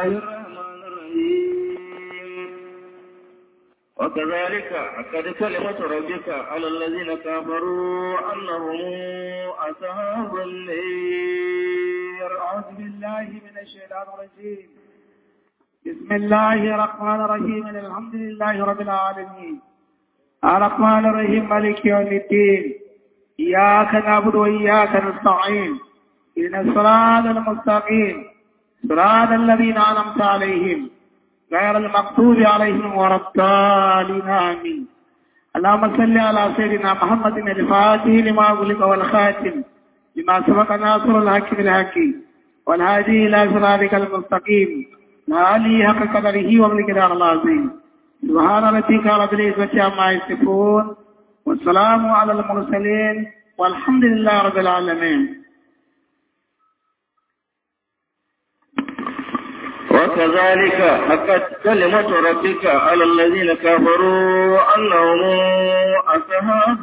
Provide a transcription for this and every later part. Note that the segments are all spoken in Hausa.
الله الرحمن الرحيم وكذلك أكد كلمة ربك على الذين كفروا أنهم أصحاب النير أعوذ بالله من الشيطان الرجيم بسم الله الرحمن الرحيم الحمد لله رب العالمين الرحمن الرحيم مالك يوم الدين إياك نعبد وإياك نستعين إن الصراط المستقيم صراط الذين أنعمت عليهم غير المغضوب عليهم ولا الضالين آمين اللهم صل على سيدنا محمد الفاتح لما أغلق والخاتم لما سبق ناصر الحق بالحق والهادي إلى صراطك المستقيم وعلي حق قدره وملكدار العظيم سبحان ربك رب العزة عما يصفون والسلام على المرسلين والحمد لله رب العالمين وكذلك حقت كلمة ربك على الذين كفروا أنهم أصحاب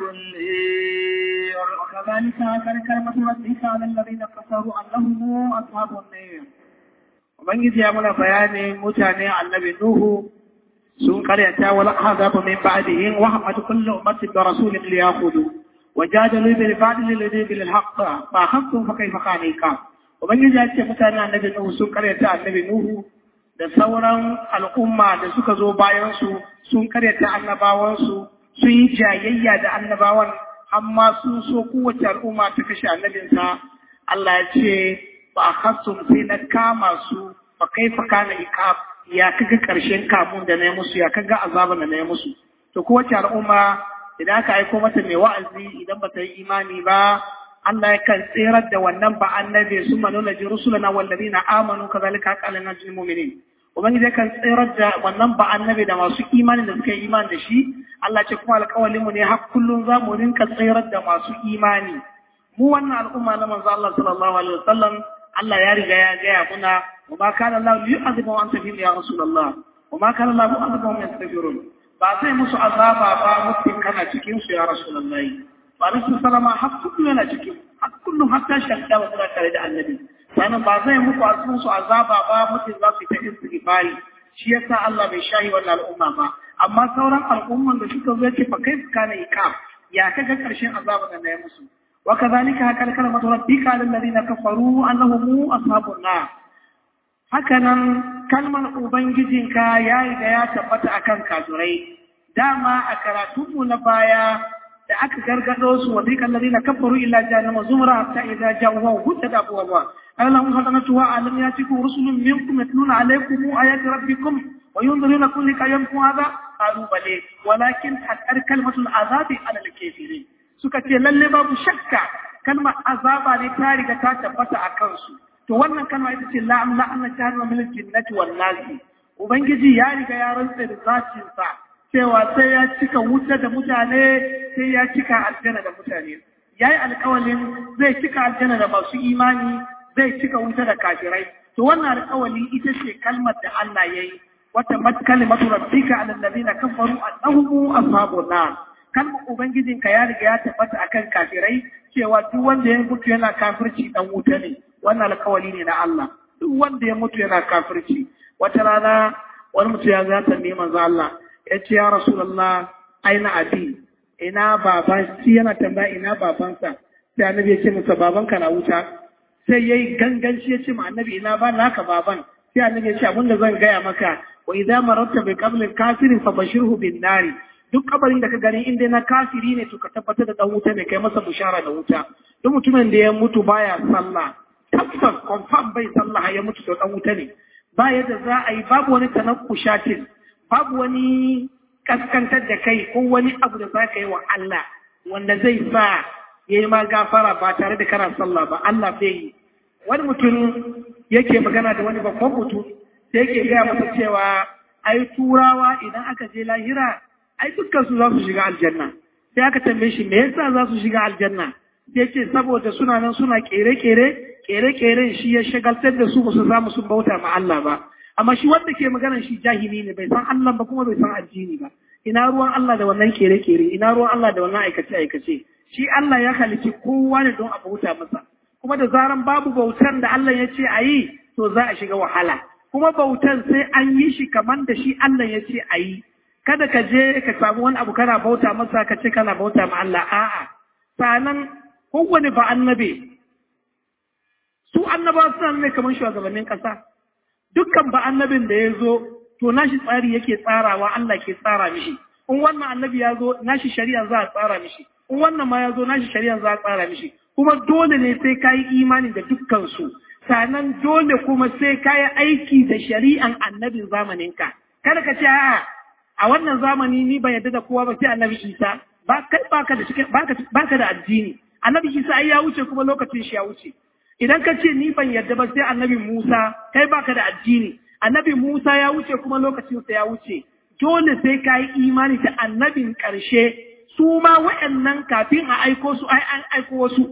النير وكذلك كان كلمة ربك على الذين كفروا أنهم أصحاب النير Ubangiji ya muna bayanin mutane annabi Nuhu sun karyata wal ahzab min ba'dihim wa hamad kullu ummatin bi rasulin liyakhudhu wa jadalu bil fadli alladhi bil haqq fa haqqu fa kayfa qanika Ubangiji ya ce mutane annabi Nuhu sun karyata annabi Nuhu da sauran al'umma da suka zo bayan su sun karyata annabawan su sun yi jayayya da annabawan amma sun so kowace al'umma ta kashe annabinsa Allah ya ce ba a hasun sai na kama su ba kai fa kana iqab ya kaga karshen kamun da na yi musu ya kaga azaban da na yi musu to kowace al'umma idan aka aiko mata mai wa'azi idan ba ta yi imani ba Allah yakan tsirar da wannan ba annabi su manuna ji rusulana wallazina amanu kazalika qala najil mu'minin ubangiji yakan tsirar da wannan ba annabi da masu imani da suka yi imani da shi Allah ce kuma alƙawalin mu ne har kullun za mu rinka tsirar da masu imani mu wannan al'umma na manzo Allah sallallahu alaihi wasallam Allah ya riga ya gaya muna wa ma kana Allah yu'adhibu wa anta fihim ya rasulullah wa ma kana Allah mu'adhibu wa yastaghfirun ba sai musu azaba ba mutum kana cikin su ya rasulullah ba nasu salama har kullu yana cikin har kullu hatta shakka wa suna tare da annabi sannan ba zai muku asun su azaba ba mutum za su ta istighfari shi yasa Allah bai shahi wannan al'umma ba amma sauran al'umman da suka zo ce fa kai kana iqam ya kaga karshen azaba da na yi musu وكذلك هكذا كلمة ربك على الذين كفروا أنهم أصحاب النار هكذا كلمة أبنجدك يا إذا يا تبت أكن كازري داما أكراتم نبايا da aka gargado su wa dika alladhina kafaru illa jahannama zumra hatta idza ja'uha hudda abwaaba alam hadanatu wa alam yatikum rusulun minkum yatluna alaykum ayati rabbikum wa yunziruna lika yawmin hadha qalu bale walakin haqqar kalmatul azabi ala al-kafirin suka ce lalle babu shakka kalmar azaba ne ta riga ta tabbata a kansu to wannan kalma ita ce la'am la'anna jahannama min jinnati wan nasi ubangiji ya riga ya rantsa da zatin sa cewa sai ya cika wuta da mutane sai ya cika aljanna da mutane yayi alƙawalin zai cika aljanna da masu imani zai cika wuta da kafirai to wannan alƙawali ita ce kalmar da Allah yayi wata mat kalimatu rabbika ala alladhina kafaru annahum ashabun nar kalmar Ubangijinka ya riga ya tabbata akan kafirai cewa duk wanda ya mutu yana kafirci dan wuta ne wannan alkawali ne na Allah duk wanda ya mutu yana kafirci wata rana wani mutu ya zata ne manzo Allah ya ce ya rasulullah aina abi ina baban shi yana tambaya ina babansa sai annabi ya ce masa babanka na wuta sai yayi ganganci ya ce ma annabi ina ba naka baban sai annabi ya ce abinda zan gaya maka wa idza maratta bi qabli kafirin fa bashirhu bin nari duk kabarin da ka gani inda na kafiri ne to ka tabbatar da dan wuta ne kai masa bushara da wuta duk mutumin da ya mutu baya sallah tabbas confirm bai sallah ya mutu to dan wuta ne ba yadda za a yi babu wani tanakkushatin babu wani kaskantar da kai ko wani abu da za ka yi wa Allah wanda zai sa ya yi ma gafara ba tare da kana sallah ba Allah bai yi wani mutum yake magana da wani babban mutum sai yake gaya masa cewa ai turawa idan aka je lahira ai dukkan su za su shiga aljanna sai aka tambaye shi me yasa za su shiga aljanna sai ce saboda suna nan suna kere-kere kere-keren shi ya shagaltar da su ba su samu sun bauta ma Allah ba amma shi wanda ke magana shi jahili ne bai san Allah ba kuma bai san addini ba ina ruwan Allah da wannan kere-kere ina ruwan Allah da wannan aikace-aikace shi Allah ya halici kowa ne don a bauta masa kuma da zaran babu bautar da Allah ya ce a yi to za a shiga wahala kuma bautan sai an yi shi kamar da shi Allah ya ce a yi kada ka je ka samu wani abu kana bauta masa ka ce kana bauta ma Allah a'a sanan kowane ba annabe su annabawa suna ne kamar shugabannin ƙasa dukkan ba annabin da ya zo to nashi tsari yake tsarawa Allah ke tsara mishi in wannan annabi ya zo nashi shari'a za a tsara mishi in wannan ma ya zo nashi shari'a za a tsara mishi kuma dole ne sai ka yi imani da dukkan su sannan dole kuma sai ka yi aiki da shari'an annabin zamaninka kada ka ce a'a a wannan zamani ni ban yarda da kowa ba sai annabi Isa ba kai baka da baka da addini annabi Isa ai ya wuce kuma lokacin shi ya wuce idan ka ce ni ban yarda ba sai annabi Musa kai baka da addini annabi Musa ya wuce kuma lokacinsa ya wuce dole sai ka yi imani da annabin ƙarshe su ma waɗannan kafin a aiko su ai an aiko wasu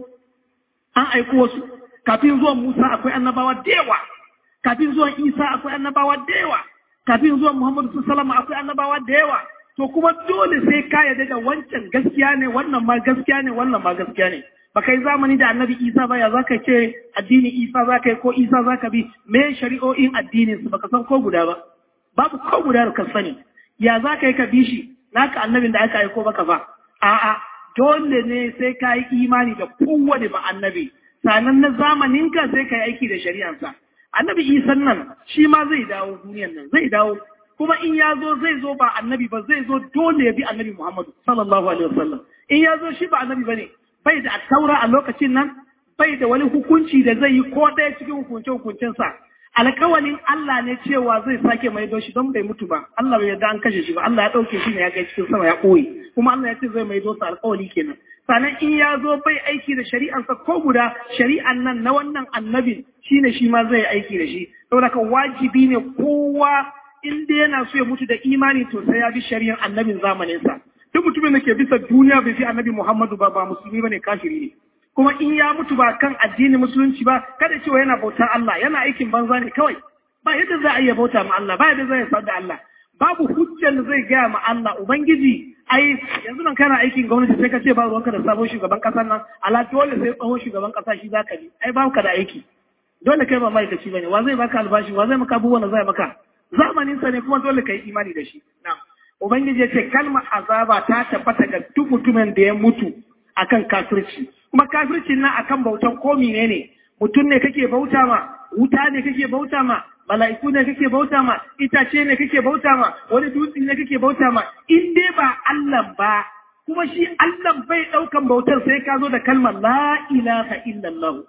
an aiko wasu kafin zuwan Musa akwai annabawa da yawa kafin zuwan Isa akwai annabawa da yawa kafin zuwan Muhammadu sallallahu akwai annabawa da yawa to kuma dole sai ka yarda da wancan gaskiya ne wannan ma gaskiya ne wannan ma gaskiya ne ba kai zamani da annabi isa ba ya za ka ce addini isa za ka yi ko isa za ka bi me shari'o'in addinin su baka san ko guda ba babu ko guda da ka sani ya za ka yi ka bi shi naka annabin da aka aiko baka ba a'a dole ne sai ka yi imani da kowane ba annabi sanan na zamanin ka sai ka yi aiki da shari'ansa annabi isan nan shi ma zai dawo duniyan nan zai dawo kuma in ya zo zai zo ba annabi ba zai zo dole ya bi annabi muhammadu sallallahu alaihi wasallam in ya zo shi ba annabi ba ne bai da taura a lokacin nan bai da wani hukunci da zai yi ko ɗaya cikin hukunce hukuncensa alkawalin Allah ne cewa zai sake maido shi don bai mutu ba Allah bai yarda an kashe shi ba Allah ya ɗauke shi ne ya kai cikin sama ya ɓoye kuma Allah ya ce zai maido sa alkawali kenan sannan in ya zo bai aiki da shari'ansa ko guda shari'an nan na wannan annabin shine shi ma zai aiki da shi saboda ka wajibi ne kowa in dai yana so ya mutu da imani to sai ya bi shari'ar annabin zamaninsa duk mutumin da ke bisa duniya bai fi annabi Muhammadu ba ba musulmi bane kafiri ne kuma in ya mutu ba kan addini musulunci ba kada cewa yana bautar Allah yana aikin banza ne kawai ba yadda za a iya bauta ma Allah ba yadda za a da Allah babu hujjar da zai gaya ma Allah ubangiji ai yanzu nan kana aikin gwamnati sai ka ce ba ruwanka da sabon shugaban kasar nan ala dole sai tsohon shugaban kasa shi zaka bi ai ba ka da aiki dole kai ba ma'aikaci bane wa zai baka albashi wa zai maka abubuwan da zai maka zamanin sa ne kuma dole kai imani da shi na'am Ubangiji ya ce kalmar azaba ta tabbata ga duk mutumin da ya mutu akan kafirci. Kuma kafircin nan akan bautan ko ne mutum ne kake bauta ma, wuta ne kake bauta ma, mala'iku ne kake bauta ma, itace ne kake bauta ma, wani dutse ne kake bauta ma, in dai ba Allah ba, kuma shi Allah bai ɗaukan bautar sai ka zo da kalmar la ilaha illallah.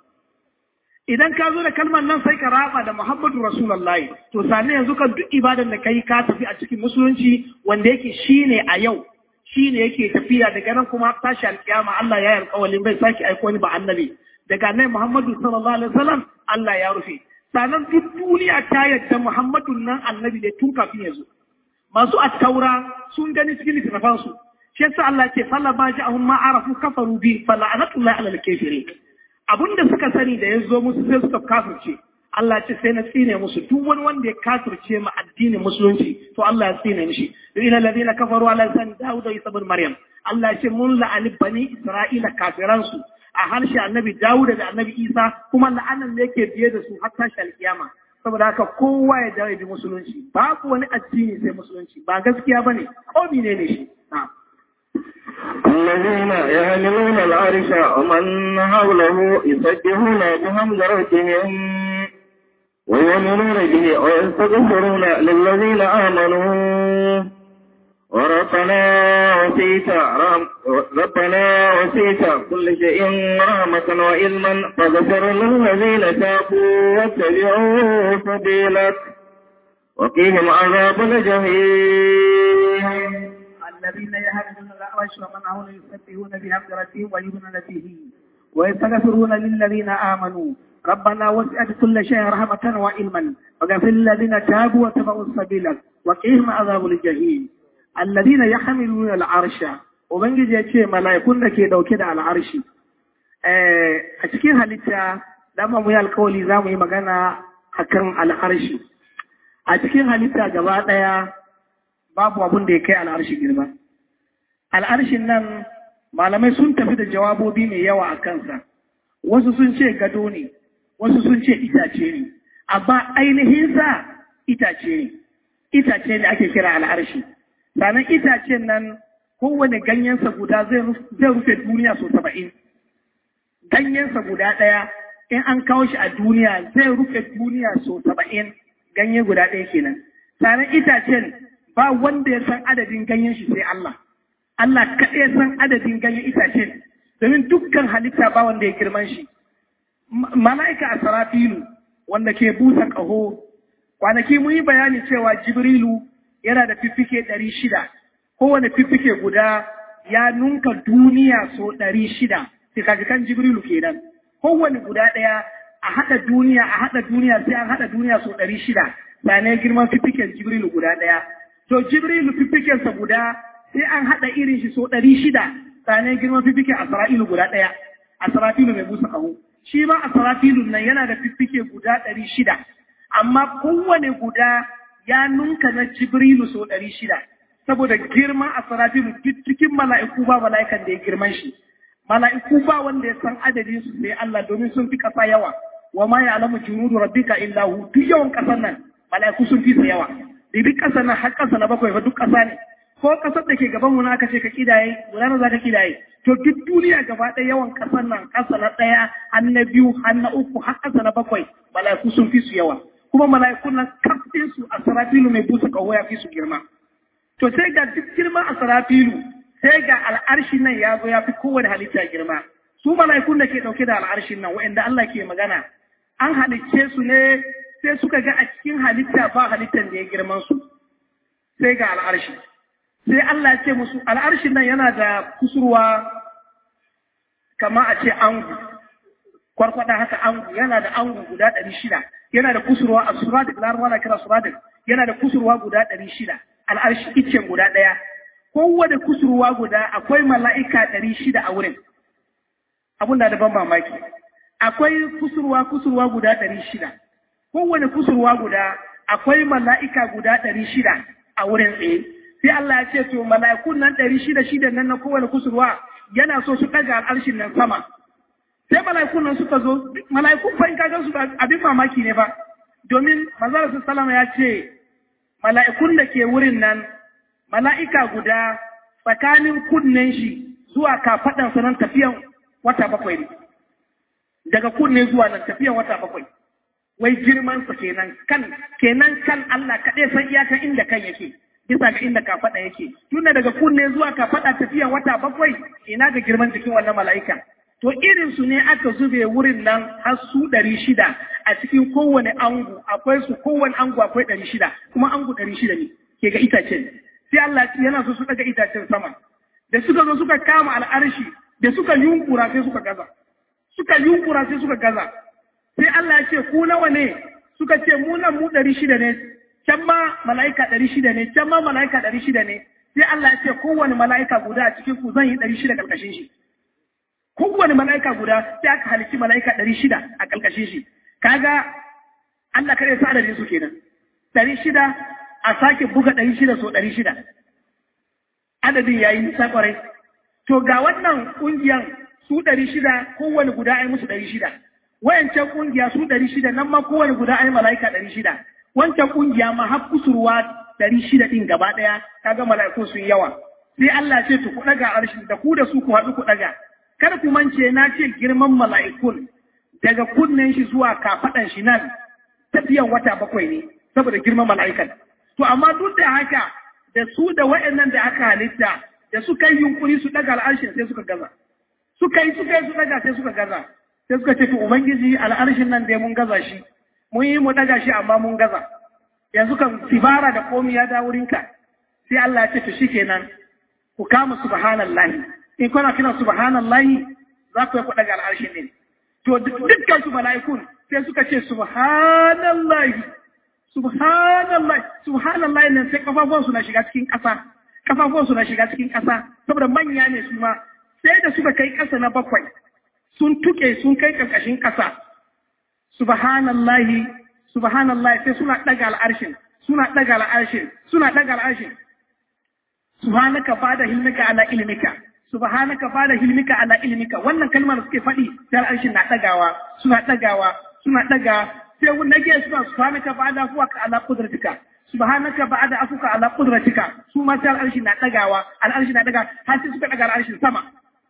idan ka zo da kalmar nan sai ka raba da Muhammadu Rasulullahi to sane yanzu kan duk ibadan da kai ka tafi a cikin musulunci wanda yake shine a yau shine yake tafiya daga nan kuma tashi alkiyama Allah ya yi alƙawarin bai sake aiko ni ba annabi daga nan Muhammadu sallallahu alaihi wasallam Allah ya rufe sanan duk duniya ta yadda Muhammadu nan annabi ne tun kafin ya zo masu attaura sun gani cikin littafan su shi yasa Allah ya ce falla ba ja'ahum ma arafu kafaru bi fala anatullahi ala al-kafirin abin da suka sani da ya zo musu sai suka kafirce Allah ce sai na tsine musu duk wani wanda ya kafirce ma addinin musulunci to Allah ya tsine mishi ina ladina kafaru ala san Dawud da Isa bin Maryam Allah ce mun la'ani bani Isra'ila kafiran su a harshe annabi Dawud da annabi Isa kuma la'anan da yake biye da su har tashi alkiyama saboda haka kowa ya dawo bi musulunci babu wani addini sai musulunci ba gaskiya bane ko ne ne shi na'am الذين يحملون العرش ومن حوله يسبحون بحمد ربهم ويؤمنون به ويستغفرون للذين آمنوا وربنا وسيت ربنا وسيت كل شيء رحمة وعلما فاغفر للذين تابوا واتبعوا سبيلك وقيهم عذاب الجحيم الذين يهدون الأعرش ومن حوله يسبحون بحمد ربهم ويؤمنون به ويستغفرون للذين آمنوا ربنا وسعت كل شيء رحمة وعلما وغفر الذين تابوا واتبعوا السبيل وقهم عذاب الجحيم الذين يحملون العرش ubangiji ya ce mala'ikun da ke dauke da al'arshi a cikin halitta dama mu yi alkawali za mu yi magana a kan al'arshi a cikin halitta gaba ɗaya babu abin da ya kai al'arshi girma al'arshin nan malamai sun tafi da jawabobi mai yawa a kansa wasu sun ce gado ne wasu sun ce itace ne amma ainihinsa itace ne itace ne ake kira al'arshi sannan itacen nan kowane ganyensa guda zai rufe duniya so saba'in ganyensa guda ɗaya in an kawo shi a duniya zai rufe duniya so saba'in ganye guda ɗaya kenan sannan itacen ba wanda ya san adadin ganyen shi sai Allah Allah kaɗai san adadin ganyen itacen domin dukkan halitta ba wanda ya girman shi mala'ika a sarafilu wanda ke busa ƙaho kwanaki mun yi bayani cewa jibrilu yana da fiffike ɗari shida kowane fiffike guda ya nunka duniya so ɗari shida fikafikan jibrilu kenan kowane guda ɗaya a haɗa duniya a haɗa duniya sai an haɗa duniya so ɗari shida sannan girman fiffiken jibrilu guda ɗaya to jibrilu fiffikensa guda sai an haɗa irin shi so ɗari shida sannan girman fiffiken asra'ilu guda ɗaya asra'ilu mai busa ƙaho shi ma asra'ilun nan yana da fiffike guda ɗari shida amma kowane guda ya nunka na jibrilu so ɗari shida saboda girman asra'ilu duk cikin mala'iku ba mala'ikan da ya girman shi mala'iku ba wanda ya san adadin su sai Allah domin sun fi ƙasa yawa wa ma ya alamu junudu rabbika illa hu duk yawan ƙasar nan mala'iku sun fi su yawa duk ƙasar nan har ƙasa na bakwai fa duk ƙasa ne ko ƙasar da ke gaban mu na aka ce ka kidaye guda za ka kidaye to duk duniya gaba ɗaya yawan ƙasar nan ƙasa na ɗaya har na biyu har na uku har ƙasa na bakwai mala'iku sun fi su yawa kuma mala'ikun nan kafin su a sarafilu mai busa ƙaho ya fi su girma to sai ga duk girma a sarafilu sai ga al'arshi nan ya zo ya fi kowane halitta girma su mala'ikun da ke ɗauke da al'arshin nan wa'anda Allah ke magana an halicce su ne sai suka ga a cikin halitta ba halittan da ya girman su sai ga al'arshi sai Allah ce musu al'arshin nan yana da kusurwa kama a ce angu kwarkwada haka angu yana da angu guda ɗari shida yana da kusurwa a suradik larabawa na kira suradik yana da kusurwa guda ɗari shida al'arshi iccen guda ɗaya kowane kusurwa guda akwai mala'ika ɗari shida a wurin abun da ban mamaki akwai kusurwa kusurwa guda ɗari shida kowane kusurwa guda akwai mala'ika guda ɗari shida a wurin tsaye sai Allah ya ce to mala'ikun nan ɗari shida shida nan na kowane kusurwa yana so su ɗaga al'arshin nan sama sai mala'ikun nan suka zo mala'ikun fa in ka gan su abin mamaki ne ba domin manzara salama ya ce mala'ikun da ke wurin nan mala'ika guda tsakanin kunnen shi zuwa kafaɗansa nan tafiyan wata bakwai ne daga kunne zuwa nan tafiyan wata bakwai wai girmansa kenan kan kenan kan Allah kaɗai san iyakan inda kan yake bisa ga inda kafaɗa yake tunda daga kunne zuwa kafaɗa tafiyan wata bakwai ina ga girman jikin wannan mala'ika to irin su ne aka zube wurin nan har su ɗari shida a cikin kowane angu akwai su kowane angu akwai ɗari shida kuma angu ɗari shida ne ke ga itacen sai Allah yana so su daga itacen sama da suka zo suka kama al'arshi da suka yunkura sai suka gaza suka yunkura sai suka gaza sai Allah ya ce ku nawa ne suka ce mu nan mu ɗari shida ne can ma mala'ika ɗari shida ne can ma mala'ika ɗari shida ne sai Allah ya ce kowane mala'ika guda a cikin ku zan yi ɗari shida ƙarƙashin shi kowane mala'ika guda sai aka halici mala'ika ɗari shida a ƙarƙashin shi kaga Allah kare sa adadin su kenan ɗari shida a sake buga ɗari shida so ɗari shida. Adadin ya yi nisa ƙwarai. To ga wannan ƙungiyan su ɗari shida kowane guda ai musu ɗari shida. Wayancan ƙungiya su ɗari shida nan ma kowane guda ai mala'ika ɗari shida. Wancan ƙungiya ma har kusurwa ɗari shida ɗin gaba ɗaya kaga mala'iku sun yawa. Sai Allah ce to ku ɗaga arshin da ku da su ku haɗu ku ɗaga. Kar ku mance na ce girman mala'ikun daga kunnen shi zuwa kafaɗan shi nan tafiyan wata bakwai ne saboda girman mala'ikan. To, amma duk da haka da su da wa'yannan da aka halitta da suka yi yunkuri su daga al'arshin sai suka gaza. Suka yi suka yi su daga sai suka gaza. Sai suka ce, to, Ubangiji al'arshin nan dai mun gaza shi, mun yi mu daga shi amma mun gaza. Yanzu kan sibara da komi ya da wurinka. Sai Allah ya ce, to shi kenan, ku kama subhanallahi. In kuna kina subhanallahi za ku yi ku daga al'arshin ne. To, dukkan su mala'ikun sai suka ce, subhanallahi. subhanallah subhanallah nan sai kafafuwan su na shiga cikin ƙasa kafafuwan su na shiga cikin ƙasa saboda manya ne su ma sai da suka kai ƙasa na bakwai sun tuke sun kai ƙarƙashin ƙasa subhanallah subhanallah sai suna ɗaga al'arshin suna ɗaga al'arshin suna ɗaga al'arshin subhanaka bada hilmika ala ilmika subhanaka bada hilmika ala ilmika wannan kalmar da suke faɗi sai al'arshin na ɗagawa suna ɗagawa suna ɗaga sai na ge suna subhanaka ba'da afuka ala qudratika subhanaka ba'da afuka ala qudratika su ma sai al'arshi na dagawa al'arshi na daga har sai suka daga al'arshin sama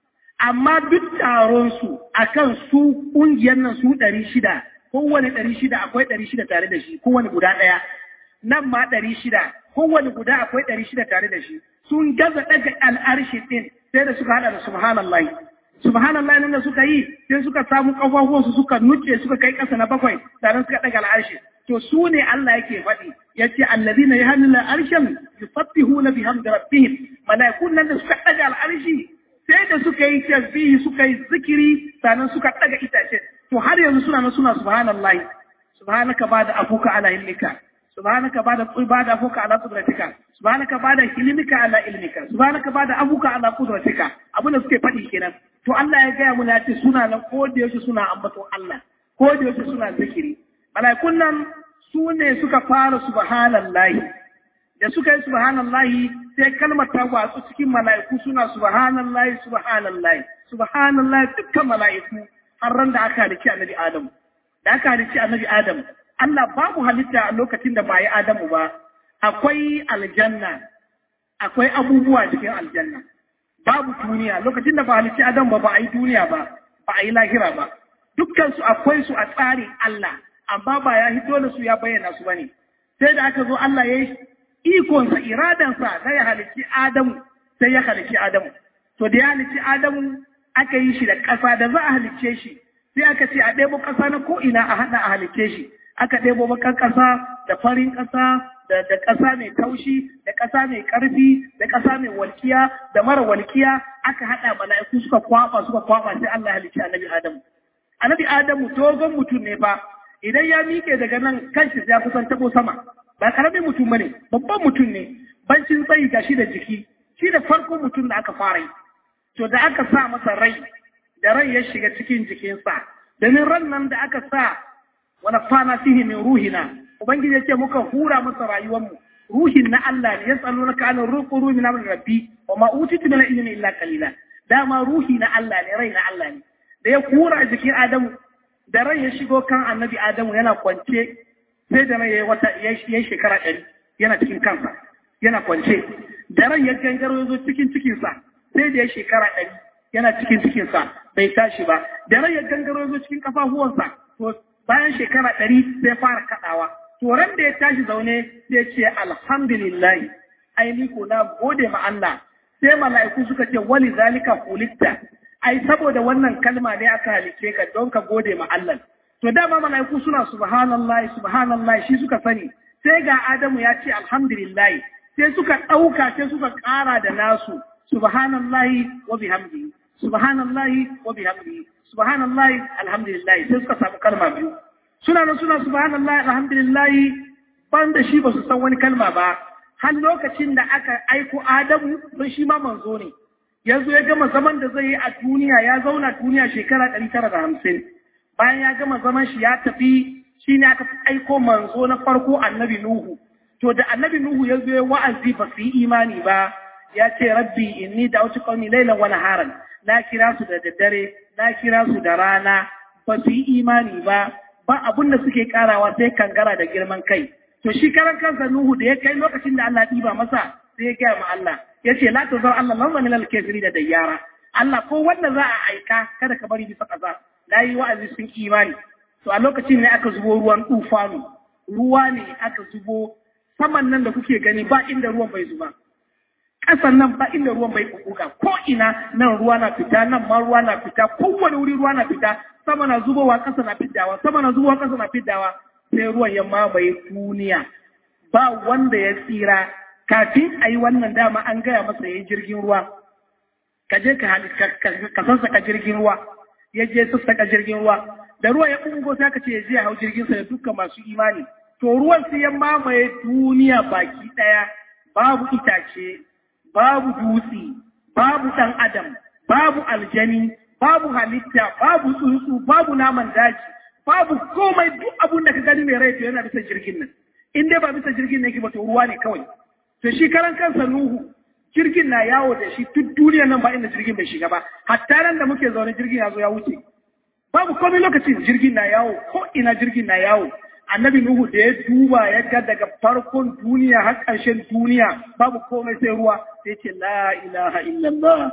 amma duk taron su akan su kungiyar nan su 600 kowane 600 akwai 600 tare da shi kowane guda daya nan ma 600 kowane guda akwai 600 tare da shi sun gaza daga al'arshi din sai da suka hada da subhanallahi subhanallah nan da suka yi sai suka samu kafafuwansu suka nuce suka kai ƙasa na bakwai sannan suka daga al'arshi to su ne Allah yake faɗi yace allazina yahluna arshan yusabbihuna bihamdi rabbihim malaikun nan da suka daga al'arshi sai da suka yi tasbihi suka yi zikiri sannan suka daga itace to har yanzu suna nan suna subhanallah subhanaka bada afuka ala ilmika subhanaka bada bada afuka ala qudratika subhanaka bada ilmika ala ilmika subhanaka bada afuka ala qudratika abin da suke faɗi kenan to Allah ya gaya muna ce suna nan ko da yaushe suna ambaton Allah ko da yaushe suna zikiri malaikun nan su ne suka fara subhanallahi da suka yi subhanallahi sai kalmar ta watsu cikin mala'iku suna subhanallahi subhanallahi subhanallahi dukkan mala'iku har ran da aka halicci annabi Adam da aka halicci annabi Adam Allah babu halitta a lokacin da ba yi Adamu ba akwai aljanna akwai abubuwa cikin aljanna babu duniya lokacin da ba halicci Adam ba ba a yi duniya ba ba a yi lahira ba dukkan su akwai su a tsarin Allah amma ba ya hito da su ya bayyana su bane sai da aka zo Allah ya yi ikonsa iradansa na ya halicci Adamu sai ya halicci Adamu to da ya halicci Adamu aka yi shi da ƙasa da za a halicce shi sai aka ce a ɗebo ƙasa na ko ina a haɗa a halicce shi aka ɗebo bakan ƙasa da farin ƙasa da da ƙasa mai taushi da ƙasa mai ƙarfi da ƙasa mai walkiya da mara walkiya aka haɗa mala'iku suka kwaba suka kwaba sai Allah ya halicci annabi Adamu annabi Adamu dogon mutum ne fa idan ya miƙe daga nan kanshi ya kusan tabo sama ba karamin mutum bane babban mutum ne bancin tsayi gashi da jiki shi da farkon mutum da aka fara yi to da aka sa masa rai da rai ya shiga cikin jikinsa domin ran nan da aka sa wani fana fihi min ruhina ubangiji ya ce muka hura masa rayuwarmu ruhin na Allah ne ya tsalo na kanin ruku ruhi na rabbi wa ma utitu min ilmi illa qalila dama ruhi na Allah ne rai na Allah ne da ya hura jikin Adamu da rai ya shigo kan annabi Adamu yana kwance sai da rai ya wata ya shekara ɗari yana cikin kansa yana kwance da rai ya gangaro ya zo cikin cikinsa sai da ya shekara ɗari yana cikin cikinsa bai tashi ba da rai ya gangaro ya zo cikin kafafuwansa to bayan shekara ɗari sai fara kaɗawa to ran da ya tashi zaune sai ce alhamdulillah ai ni ko na gode ma Allah sai mala'iku suka ce wali zalika kulitta ai saboda wannan kalma ne aka halice ka don ka gode ma Allah to dama mala'iku suna subhanallahi subhanallahi shi suka sani sai ga Adamu ya ce alhamdulillah sai suka ɗauka sai suka ƙara da nasu subhanallahi wa bihamdihi subhanallahi wa bihamdihi subhanallahi alhamdulillah sai suka samu kalma biyu suna nan suna subhanallahi alhamdulillah ban da shi ba su san wani kalma ba har lokacin da aka aiko Adamu don shi ma manzo ne yanzu ya gama zaman da zai yi a duniya ya zauna duniya shekara ɗari tara da hamsin bayan ya gama zaman shi ya tafi shi ne aka aiko manzo na farko annabi Nuhu to da annabi Nuhu ya zo ya wa'azi ba su yi imani ba ya ce rabbi inni da'utu qaumi laylan wa naharan na kira su da daddare na kira su da rana ba su yi imani ba ba abun da suke karawa sai kangara da girman kai to shi karan kansa Nuhu da ya kai lokacin da Allah ɗiba masa sai ya gaya ma Allah ya ce la tazar Allah lamma min al-kafiri da dayyara Allah ko wanda za a aika kada ka bari bisa kaza na yi wa'azi sun imani to a lokacin ne aka zubo ruwan tufanu ruwa ne aka zubo saman nan da kuke gani ba inda ruwan bai zuba ƙasan nan ba inda ruwan bai kukuka ko ina nan ruwa na fita nan ma ruwa na fita kowane wuri ruwa na fita sama na zubowa ƙasa na fiddawa sama na zubowa ƙasa na fiddawa sai ruwan ya mamaye duniya ba wanda ya tsira kafin a yi wannan dama an gaya masa ya yi jirgin ruwa ka je ka sassaka jirgin ruwa ya je sassaka jirgin ruwa da ruwa ya ungo sai ka ce ya je ya hau jirgin sa da dukkan masu imani to ruwan sai ya mamaye duniya baki daya babu itace babu dutse babu dan adam babu aljani babu halitta babu tsuntsu babu naman daji babu komai duk abun da ka gani mai rai to yana bisa jirgin nan in dai ba bisa jirgin ne ke ba to ruwa ne kawai to shi karan kansa nuhu jirgin na yawo da shi duk duniyar nan ba inda jirgin bai shiga ba hatta nan da muke zaune jirgin ya zo ya wuce babu komai lokacin jirgin na yawo ko ina jirgin na yawo annabi nuhu da ya duba ya ga daga farkon duniya har ƙarshen duniya babu komai sai ruwa sai ce la ilaha illallah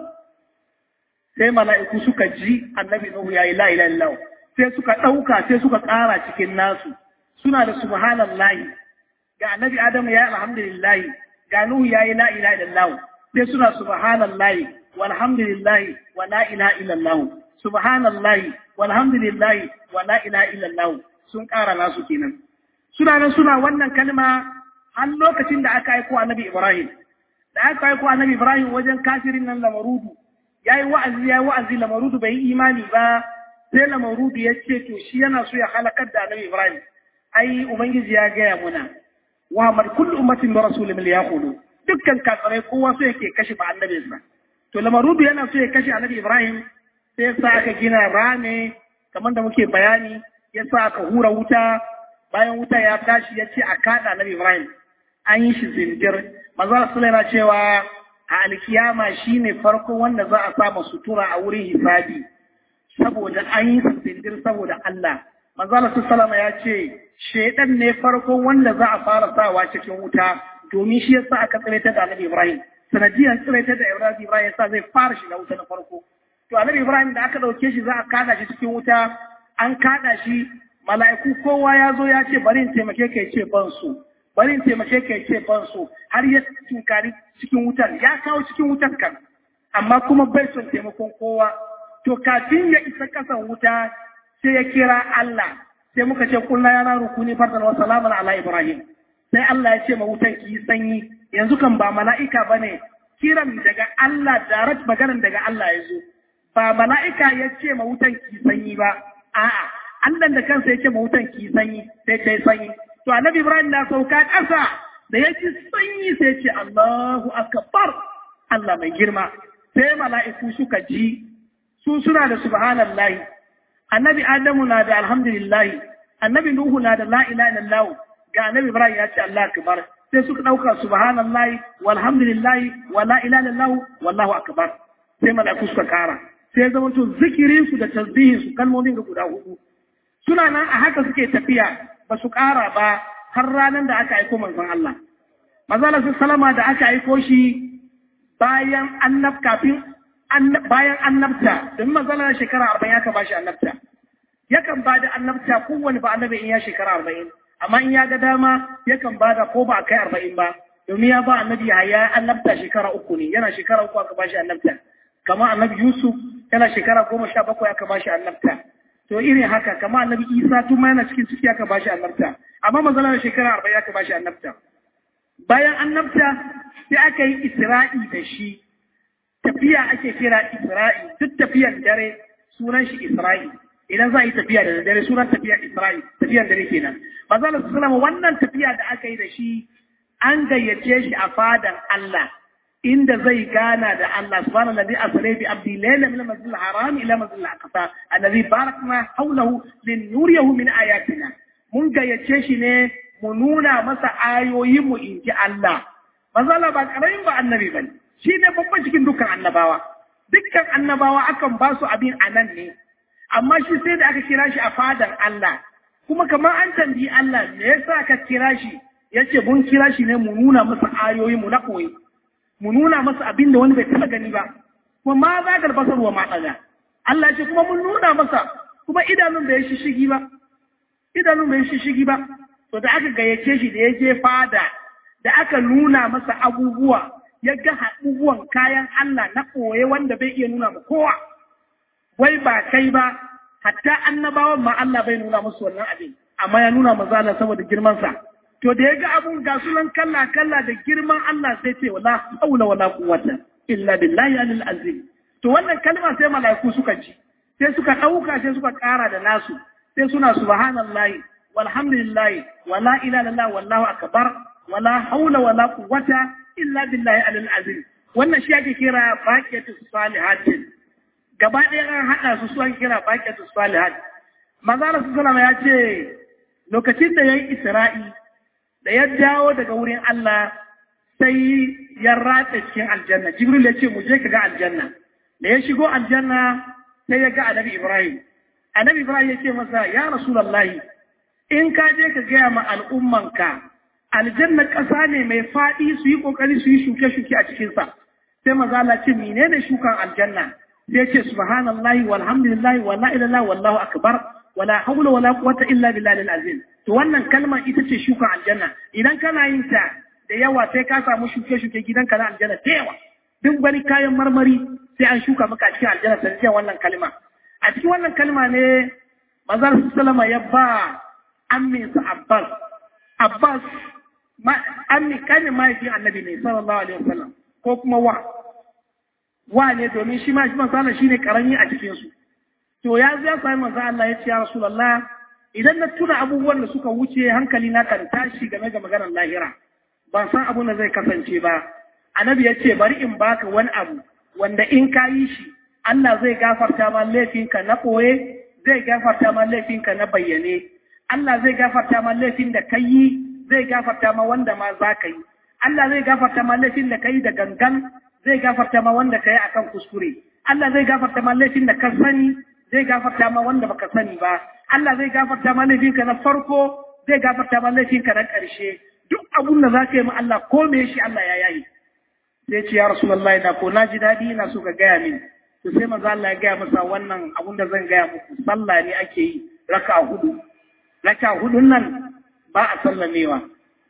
sai mala'iku suka ji annabi nuhu yayi la ilaha illallah sai suka ɗauka sai suka ƙara cikin nasu suna da subhanallahi ga annabi adamu ya yi alhamdulillahi ga nuhu ya yi la ilaha illallah sai suna subhanallahi walhamdulillahi wa la ilaha illallah subhanallahi walhamdulillahi wa la ilaha illallah sun ƙara nasu kenan suna nan suna wannan kalma har lokacin da aka aiko annabi Ibrahim da aka aiko annabi Ibrahim wajen kafirin nan lamarudu yayi wa'azi yayi wa'azi lamarudu bai yi imani ba sai lamarudu ya ce to shi yana so ya halakar da annabi Ibrahim ai ubangiji ya gaya muna wa mar kullu ummatin bi rasulin liyaqulu dukkan kafirai kowa so yake kashe ba annabinsa to lamarudu yana so ya kashe annabi Ibrahim sai sa aka gina rame kamar da muke bayani ya sa aka hura wuta bayan wuta ya tashi ya ce a kada annabi Ibrahim an yi shi zindir manzo Rasul yana cewa a alkiyama shine farko wanda za a samu sutura a wurin hisabi saboda an yi zindir saboda Allah manzo Rasul ya ce shedan ne farko wanda za a fara sawa cikin wuta domin shi yasa aka tsiraitar da annabi Ibrahim sanadiyar tsiraitar da Ibrahim Ibrahim yasa zai fara shiga wuta na farko to annabi Ibrahim da aka dauke shi za a kada shi cikin wuta an kada shi mala'iku kowa ya zo ya ce bari in taimake ka ce ban so bari in taimake ka ce ban so har ya tunkari cikin wutan ya kawo cikin wutan kan amma kuma bai son taimakon kowa to kafin ya isa kasan wuta sai ya kira Allah sai muka ce kullu ya naru kuni fardan wa salaman ala ibrahim sai Allah ya ce ma wutan ki yi sanyi yanzu kan ba mala'ika bane kiran daga Allah direct maganar daga Allah ya zo ba mala'ika ya ce ma wutan ki sanyi ba a'a Allah da kansa ya ce ma wutan ki sanyi sai ta yi sanyi to annabi Ibrahim na sauka ƙasa da ya ci sanyi sai ce Allahu akbar Allah mai girma sai mala'iku suka ji su suna da subhanallahi annabi Adamu na da alhamdulillahi annabi Nuhu na da la ilaha illallah ga annabi Ibrahim ya ce Allah akbar sai suka dauka subhanallahi walhamdulillahi wa la ilaha illallah wallahu akbar sai mala'iku suka kara sai zama to zikirin su da tasbihin su kalmomin da guda hudu suna nan a haka suke tafiya ba su ƙara ba har ranar da aka aiko manzon Allah manzon su salama da aka aiko shi bayan annab kafin bayan annabta domin manzon Allah shekara arba'in aka bashi annabta yakan ba da annabta kowane ba annabi in ya shekara arba'in amma in ya ga dama yakan ba da ko ba a kai arba'in ba domin ya ba annabi ya annabta shekara uku ne yana shekara uku aka bashi annabta kama annabi Yusuf yana shekara goma sha bakwai aka bashi annabta to irin haka kama annabi Isa tun ma yana cikin ciki aka bashi annabta amma manzala da shekara arba'in aka bashi annabta bayan annabta sai aka yi Isra'i da shi tafiya ake kira Isra'i duk tafiyan dare sunan shi Isra'i idan za a yi tafiya da dare sunan tafiya Isra'i tafiyan dare kenan manzala sallallahu wannan tafiya da aka yi da shi an gayyace shi a fadan Allah inda zai gana da Allah subhanahu alladhi asra bi abdi layla min al-masjid al-haram ila masjid al-aqsa alladhi barakna hawlahu linuriyahu min ayatina mun gayyace shi ne mu nuna masa ayoyin mu inji Allah manzo Allah ba karamin ba annabi bane shi ne babban cikin dukkan annabawa dukkan annabawa akan ba su abin anan ne amma shi sai da aka kira shi a fadan Allah kuma kamar an tambayi Allah me yasa ka kira shi yace mun kira shi ne mu nuna masa ayoyin mu na koyi mu nuna masa abin da wani bai taɓa gani ba kuma ma za ka basar wa maɗaga Allah ce kuma mun nuna masa kuma idanun bai shishigi ba idanun bai shishigi ba to da aka gayyace shi da ya je fada da aka nuna masa abubuwa ya ga abubuwan kayan Allah na koye wanda bai iya nuna ma kowa wai ba kai ba hatta annabawan ma Allah bai nuna musu wannan abin amma ya nuna maza saboda girman sa to da ya ga abun ga sunan kalla kalla da girman Allah sai ce wala haula wala quwwata illa billahi alil azim to wannan kalma sai malaiku suka ji sai suka dauka sai suka kara da nasu sai suna subhanallahi walhamdulillahi wala ilaha illallah wallahu akbar wala haula wala quwwata illa billahi alil azim wannan shi ake kira baqiyatu salihatin gaba ɗaya an haɗa su su ake kira baqiyatu salihat manzo sallallahu ya ce lokacin da yayi isra'i da ya dawo daga wurin Allah sai ya ratsa cikin aljanna jibril ya ce mu je ka ga aljanna da ya shigo aljanna sai ya ga annabi ibrahim annabi ibrahim ya ce masa ya rasulullahi in ka je ka gaya ma al'ummanka aljanna ƙasa ne mai faɗi su yi ƙoƙari su yi shuke-shuke a cikinsa sai maza Allah ce menene shukan aljanna sai ce subhanallahi walhamdulillahi wala ilaha wallahu akbar wala hawla wala quwwata illa billahi al-azim to wannan kalmar ita ce shukan aljanna idan kana yin ta da yawa sai ka samu shuke-shuke gidanka na aljanna da yawa duk wani kayan marmari sai an shuka maka a cikin aljanna sanadiyar wannan kalma a cikin wannan kalma ne mazar sallama ya ba amminsa abbas abbas ammi kanin mahaifin annabi ne sallallahu alaihi wasallam ko kuma wa wa ne domin shi ma shi manzo Allah shine karami a cikin su to ya ya sami manzo Allah ya ce ya rasulullah idan na tuna abubuwan da suka wuce hankali na kan tashi game da maganar lahira ban san abun da zai kasance ba annabi ya ce bari in baka wani abu wanda in ka yi shi Allah zai gafarta ma laifinka na ɓoye zai gafarta ma laifinka na bayyane Allah zai gafarta ma laifin da ka yi zai gafarta ma wanda ma za ka yi Allah zai gafarta ma laifin da ka yi da gangan zai gafarta ma wanda ka yi akan kuskure Allah zai gafarta ma laifin da ka sani zai gafarta ma wanda baka sani ba Allah zai gafarta ma laifinka na farko zai gafarta ma laifinka na ƙarshe duk abun da za ka yi ma Allah ko me shi Allah ya yayi sai ce ya Rasulullahi da ko na ji daɗi ina so ka gaya min to sai manzo Allah ya gaya masa wannan abun da zan gaya muku sallah ne ake yi raka hudu raka hudun nan ba a sallamewa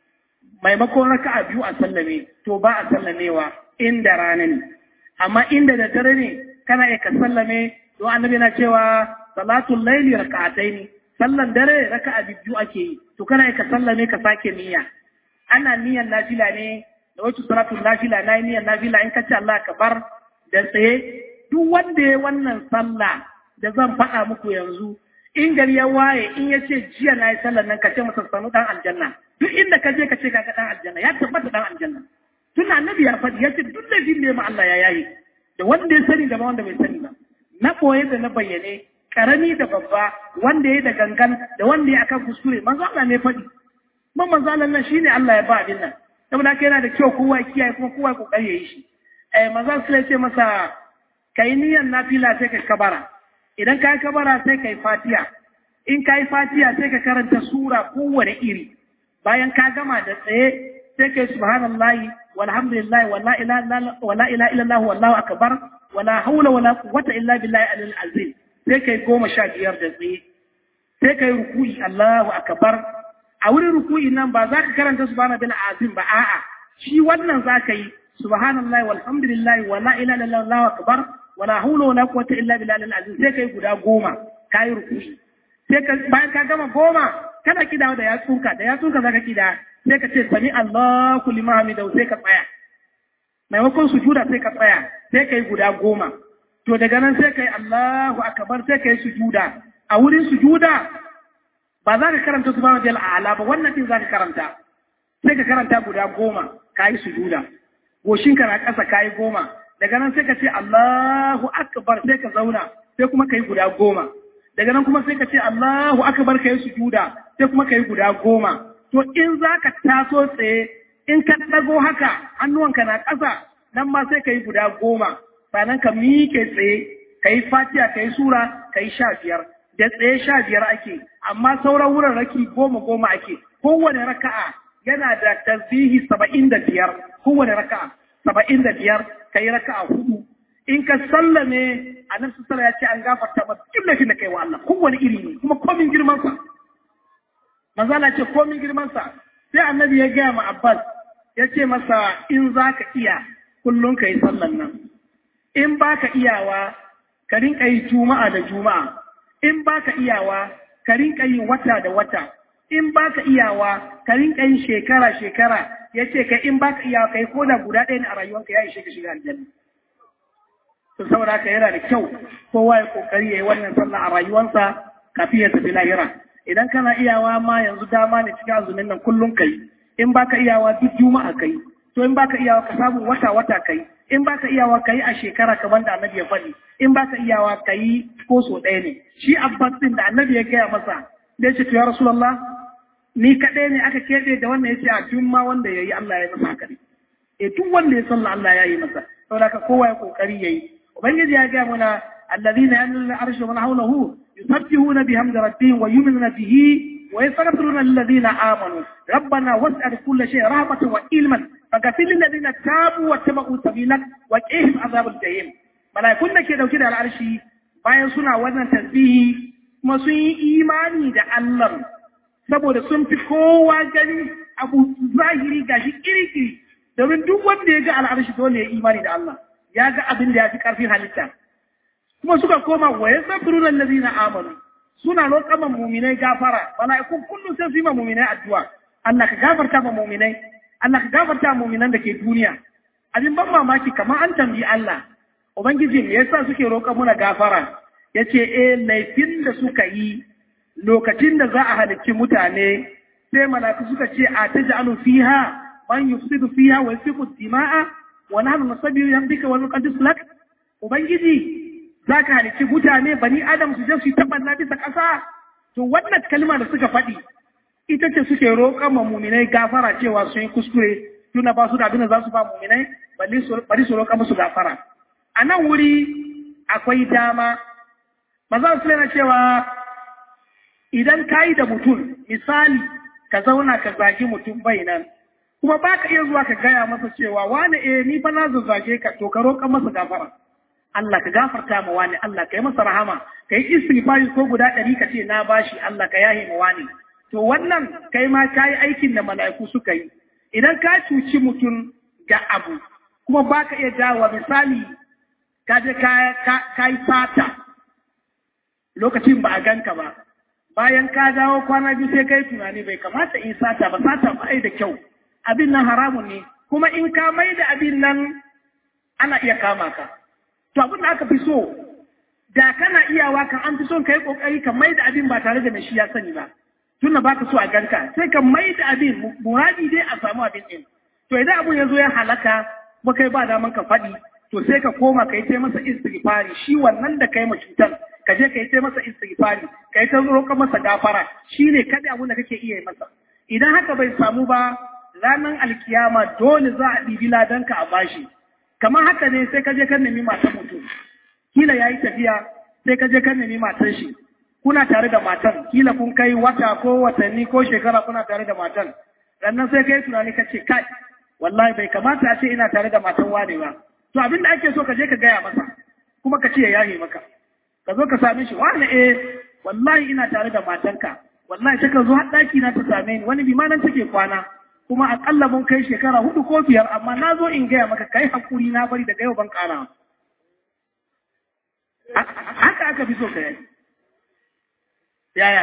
maimakon raka a biyu a sallame to ba a sallamewa inda rana ne amma inda da dare ne kana iya ka sallame don annabi na cewa salatul laili raka'atai ne sallan dare raka'a biyu ake yi to kana iya ka sallame ka sake niyya ana niyyar nafila ne da wacce salatul nafila na niyyar nafila in ka ce Allah ka bar da tsaye duk wanda ya wannan sallah da zan faɗa muku yanzu in gari ya waye in ya ce jiya na yi sallar nan ka ce masa sanu dan aljanna duk inda ka je ka ce kaga dan aljanna ya tabbata dan aljanna tun annabi ya faɗi ya ce duk da ne ma Allah ya yayi da wanda ya sani da ma wanda bai sani ba na ɓoye da na bayyane karami da babba wanda ya da gangan da wanda ya akan kuskure manzo Allah ne faɗi man manzo Allah nan shine Allah ya ba abin nan saboda haka yana da kyau kowa ya kiyaye kuma kowa ya kokari ya yi shi eh manzo Allah ya ce masa kai niyyar nafila sai ka kabara idan ka yi kabara sai ka yi fatiya in ka yi fatiya sai ka karanta sura kowane iri bayan ka gama da tsaye sai ka yi subhanallahi walhamdulillahi wala ila illallah wallahu akbar wala haula wala quwwata illa billahi alil azim sai ka yi goma sha biyar da tsaye sai ka yi ruku'i Allahu akbar a wurin ruku'i nan ba za ka karanta subhanallahi bil azim ba a'a shi wannan za ka yi subhanallahi walhamdulillahi wala ila illallah wallahu akbar wala haula wala quwwata illa billahi al-azim sai kai guda goma kai ruku'i sai ka bayan ka gama goma kana kidawa da yatsunka da yatsunka zaka kida sai ka ce sami Allahu liman hamidahu sai ka tsaya maimakon sujuda sai ka tsaya sai kai guda goma to daga nan sai kai Allahu akbar sai kai sujuda a wurin sujuda ba za ka karanta subhanahu wa ta'ala ba wannan din za ka karanta sai ka karanta guda goma kai sujuda goshinka na ƙasa kai goma daga nan sai ka ce Allahu akbar sai ka zauna sai kuma kai guda goma daga nan kuma sai ka ce Allahu akbar kai sujuda sai kuma kai guda goma to in zaka taso tsaye in ka dago haka hannuwanka na ƙasa nan ma sai kai guda goma sannan ka miƙe tsaye kai fatiha kai sura kai sha biyar da tsaye sha biyar ake amma sauran wurin raki goma goma ake kowane raka'a yana da tasbihi saba'in da biyar kowane raka'a saba'in da biyar ka yi raka a hudu in ka sallame a nan su ya ce an gafarta ba duk laifin da kai wa Allah kowane iri ne kuma komin girmansa manzala ce komin girmansa sai annabi ya gaya ma Abbas ya ce masa in za ka iya kullum ka yi sallan nan in ba ka iyawa ka rinka yi juma'a da juma'a in ba ka iyawa ka rinka yi wata da wata in ba ka iyawa ka rinka yin shekara shekara ya ce ka in ba ka iya kai ko da guda ɗaya ne a rayuwanka ya ishe ka shiga aljanna to saboda haka yana da kyau kowa ya kokari ya yi wannan sallah a rayuwansa kafin ya tafi lahira idan kana iyawa ma yanzu dama ne cikin azumin nan kullum kai in baka iyawa duk juma'a kai to in baka iyawa ka samu wata wata kai in baka iyawa kai a shekara kamar da annabi ya faɗi in baka iyawa kai ko so ɗaya ne shi abbas din da annabi ya gaya masa da ya ce to ya rasulullah ni kaɗai ne aka keɓe da wannan ya ce a duk ma wanda ya yi Allah ya masa haka ne. E duk wanda ya salla Allah ya yi masa, saboda ka kowa ya kokari ya yi. Ubangiji ya gaya mana allazina yamluna arsha wa hawlahu yusabbihuna bihamdi rabbihim wa yu'minuna bihi ويستغفرون للذين آمنوا ربنا واسع كل شيء رحمة وعلما فغفر للذين تابوا واتبعوا سبيلك وقهم عذاب الجحيم ملائكون da ke dauke da al'arshi bayan suna wannan tasbihi kuma sun yi imani da Allah saboda sun fi kowa gani abu zahiri gashi kirikiri domin duk wanda ya ga al'arshi dole ya imani da Allah ya ga abin da ya fi karfin halitta kuma suka koma wa yastaghfiruna allazina amanu suna roƙa ma muminai gafara mala'ikun kullum sai su yi ma muminai addu'a Allah ka gafarta ma muminai Allah ka gafarta ma muminan da ke duniya abin ban mamaki kamar an tambayi Allah ubangiji me yasa suke roƙa muna gafara yace eh laifin da suka yi lokacin da za a halicci mutane sai mala'iku suka ce a taj'alu fiha man yufsidu fiha wa yasfiku dima'a wa nahnu nusabbihu bihamdika wa nuqaddis lak ubangiji za ka halicci mutane bani adam su je su yi taɓanna bisa ƙasa to wannan kalma da suka faɗi ita ce suke roƙon ma muminai gafara cewa sun yi kuskure tuna ba su da abin da za su ba muminai bari su roƙa musu gafara a nan wuri akwai dama maza su yana cewa idan ka yi da mutum misali ka zauna ka zagi mutum bai nan kuma ba ka iya zuwa ka gaya masa cewa wani eh ni fa na zazzage ka to ka roƙa masa gafara Allah ka gafarta ma wani Allah ka yi masa rahama ka yi istighfari ko guda ɗari ka ce na bashi Allah ka yahe ma wani to wannan kai ma ka yi aikin da mala'iku suka yi idan ka cuci mutum ga abu kuma ba ka iya dawowa misali ka je ka yi fata lokacin ba a ganka ba bayan ka dawo kwana biyu sai kai tunani bai kamata in sata ba sata ba da kyau abin nan haramun ne kuma in ka mai da abin nan ana iya kama ka to abin da aka fi so da kana iyawa kan an fi son ka yi kokari ka mai da abin ba tare da mai shi ya sani ba tun da baka so a ganka sai ka mai da abin muradi dai a samu abin din to idan abun ya zo ya halaka kuma kai ba daman ka faɗi to sai ka koma ka yi ta masa istighfari shi wannan da kai ma cutar ka je ka yi ta masa istighfari ka yi ta roƙa masa gafara shi ne kada abun da kake iya yi masa idan haka bai samu ba ranar alkiyama dole za a ɗibi ladanka a bashi kamar haka ne sai ka je kan nemi matan mutum kila ya yi tafiya sai ka je kan nemi matan shi kuna tare da matan kila kun kai wata ko watanni ko shekara kuna tare da matan sannan sai kai tunani ka ce kai wallahi bai kamata a ce ina tare da matan wane ba to abin da ake so ka je ka gaya masa kuma ka ce ya yahe maka ka zo ka same shi wane eh wallahi ina tare da matanka wallahi ta ka zo har ɗaki na ta same ni wani bi ma nan take kwana kuma akalla mun kai shekara hudu ko biyar amma na zo in gaya maka kai hakuri na bari daga yau ban kara haka aka fi so ka yi yaya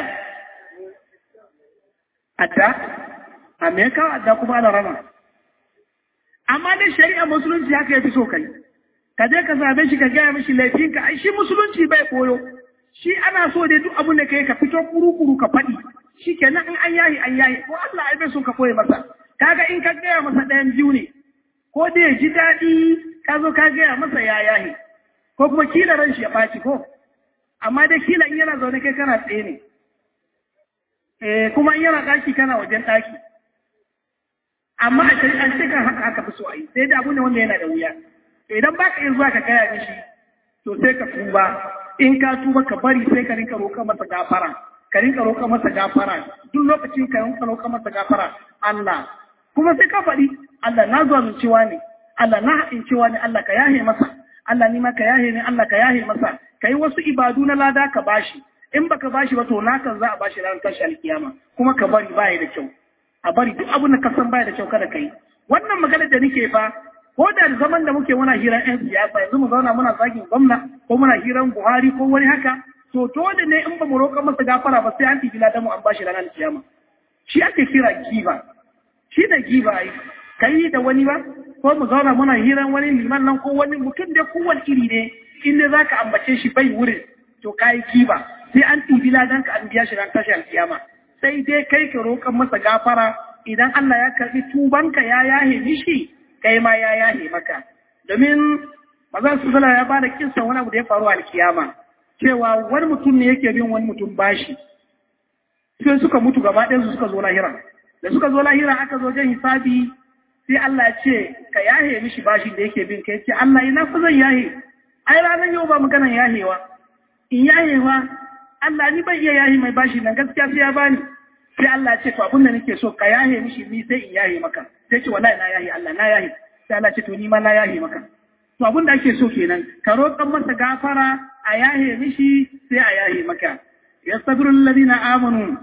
adda a me kawo adda kuma ana rama amma dai shari'a musulunci haka ya fi so ka yi ka je ka same shi ka gaya mishi laifinka ai shi musulunci bai koyo shi ana so dai duk abin da ka yi ka fito kuru-kuru ka faɗi shi kenan in an yahi an yahi ko Allah ai bai so ka koye masa kaga in ka gaya masa ɗayan biyu ne ko da ya ji daɗi ka zo ka gaya masa ya yahi ko kuma kila ran shi ya ɓaci ko amma dai kila in yana zaune kai kana tsaye ne eh kuma in yana ɗaki kana wajen ɗaki amma a shari'an ce kan haka aka fi so a yi sai da abu ne wanda yana da wuya idan ba ka iya zuwa ka gaya mishi to sai ka tuba in ka tuba ka bari sai ka rinka roƙa masa gafara ka rinka roƙa masa gafara duk lokacin ka rinka roƙa masa gafara Allah kuma sai ka faɗi Allah na zuwa cewa ne Allah na haɗin cewa ne Allah ka yahe masa Allah ni ma ka yahe ne Allah ka yahe masa ka yi wasu ibadu na lada ka bashi in baka bashi ba to nakan za a bashi ranar tashi alkiyama kuma ka bari baya da kyau a bari duk abin da ka san baya da kyau kada ka yi wannan maganar da nake fa ko da zaman da muke muna hiran yan siyasa yanzu mu zauna muna zagin gwamna ko muna hiran Buhari ko wani haka to dole ne in ba mu roƙa masa gafara ba sai an tibi ladan mu an bashi ranar kiyama shi ake kira giba shi da giba ai kai da wani ba ko mu zauna muna hiran wani liman nan ko wani mutum da kowane iri ne in dai zaka ambace shi bai wurin to kai giba sai an tibi ladan ka an biya shi ran tashi alkiyama sai dai kai ka roƙan masa gafara idan Allah ya karbi tubanka ya yahe mishi kai ma ya yahe maka domin mazan su ya bada kinsa wani abu da ya faru a alkiyama cewa wani mutum ne yake bin wani mutum bashi sai suka mutu gaba ɗaya su suka zo lahira da suka zo lahira aka zo jan hisabi sai Allah ya ce ka yahe mishi bashi da yake bin kai ce Allah ina fa zan yahe ai ranar yau ba maganan yahewa in yahewa Allah ni ban iya yahi mai bashi nan gaskiya sai ya bani sai Allah ya ce to abin da nake so ka yahe mishi ni sai in yahe maka sai ce wallahi na yahe Allah na yahe sai Allah ya ce to ni ma na yahe maka to abin da ake so kenan ka roƙan masa gafara a yahe mishi sai a yahe maka yastaghfiru alladhina amanu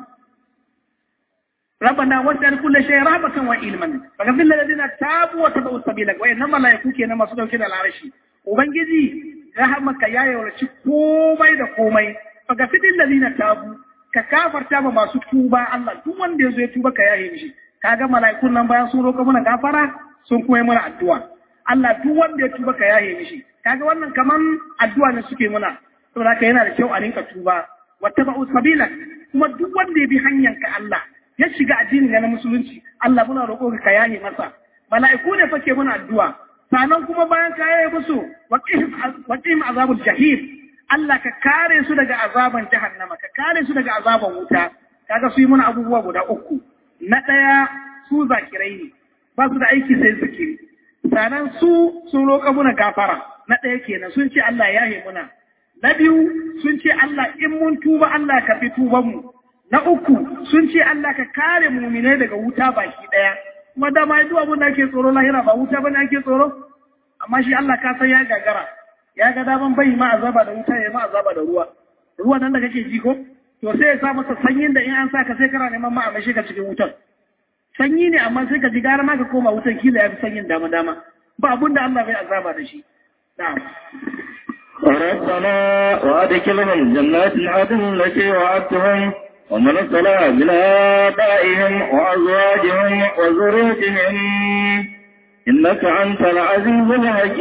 ربنا وسع كل شيء رحمة وعلما فغفر للذين تابوا وتبعوا سبيلك وإنما لا يكون كنا مسؤول كده العرش وبنجي رحمك يا يولش كومي da komai فغفر للذين تابوا ka kafarta ma masu tuba Allah duk wanda yazo ya tuba ka yaye mishi kaga mala'ikun nan bayan sun roƙa mana gafara sun kuma mana addu'a Allah duk wanda ya tuba ka yaye mishi kaga wannan kaman addu'a ne suke muna saboda haka yana da kyau a rinka tuba wattaba'u sabila kuma duk wanda ya bi hanyar ka Allah ya shiga addinin na musulunci Allah muna roƙo ka yaye masa mala'iku ne fake muna addu'a sanan kuma bayan ka yaye musu waqihim azabul jahim Allah ka kare su daga azaban jahannama ka kare su daga azaban wuta kaga su yi muna abubuwa guda uku na ɗaya su zakirai ne ba su da aiki sai zikiri sanan su sun roƙa muna gafara na ɗaya kenan sun ce Allah ya yahe muna na biyu sun ce Allah in mun tuba Allah ka fi tuban mu Na uku sun ce Allah ka kare muminai daga wuta baki ɗaya, kuma dama ya abin da ake tsoro lahira ba wuta bane ake tsoro, amma shi Allah ka san ya gagara, ya ga daman bai ma azaba da wuta ya ma azaba da ruwa. Ruwa nan da kake ji ko? To sai ya sa masa sanyin da in an sa ka sai kana neman ma a mashi ka cikin wutar. Sanyi ne amma sai ka ji gara ma ka koma wutan kila ya fi sanyin dama dama. Ba abin da Allah bai azaba da shi. Na'am. ربنا وأدخلهم جنات عدن التي وعدتهم ومن صلى من آبائهم وأزواجهم وذريتهم إنك أنت العزيز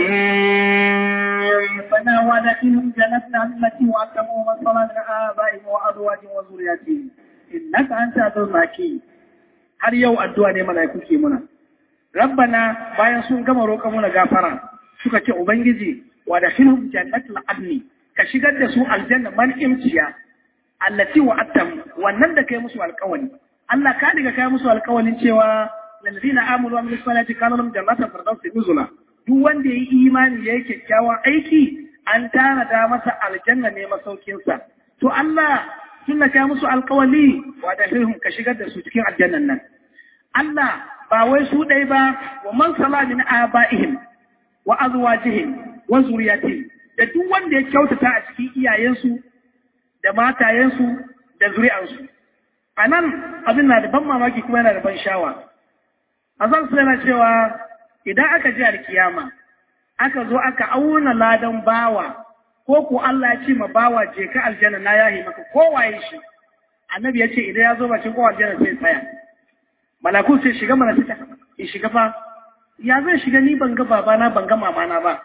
الحكيم ربنا وادخلهم جنتنا التي وعدتهم ومن صلى من آبائهم وأزواجهم وذريتهم إنك أنت العزيز الحكيم har yau addu'a ne mala'iku ke muna rabbana bayan sun gama roƙa muna gafara suka ce ubangiji wa da hilhum jannatul adni ka shigar da su aljanna man imciya allati wa'attam wannan da kai musu alƙawari Allah ka diga kai musu alƙawarin cewa lalladina amanu wa amilus salati kana lahum jannatul firdausi nuzula duk wanda yayi imani yayi kyakkyawan aiki an tanada masa aljanna ne masaukin sa to Allah tunda kai musu alƙawari wa da hilhum ka shigar da su cikin aljannan nan Allah ba wai su dai ba wa man sala min abaihim wa azwajihim wa zuriyatihim da duk wanda ya kyautata a cikin iyayensu da matayensu da zuri'ansu. A nan abin na da ban mamaki kuma yana da ban shawa. A zan su yana cewa idan aka ji alkiyama, aka zo aka auna ladan bawa, ko ko Allah ya ce ma bawa je ka aljanna na yahi maka kowaye shi. Annabi ya ce idan ya zo bakin kowa aljanna sai tsaya. Malaku sai shiga mana fita, in shiga fa, ya zan shiga ni ban ga babana ban ga mamana ba.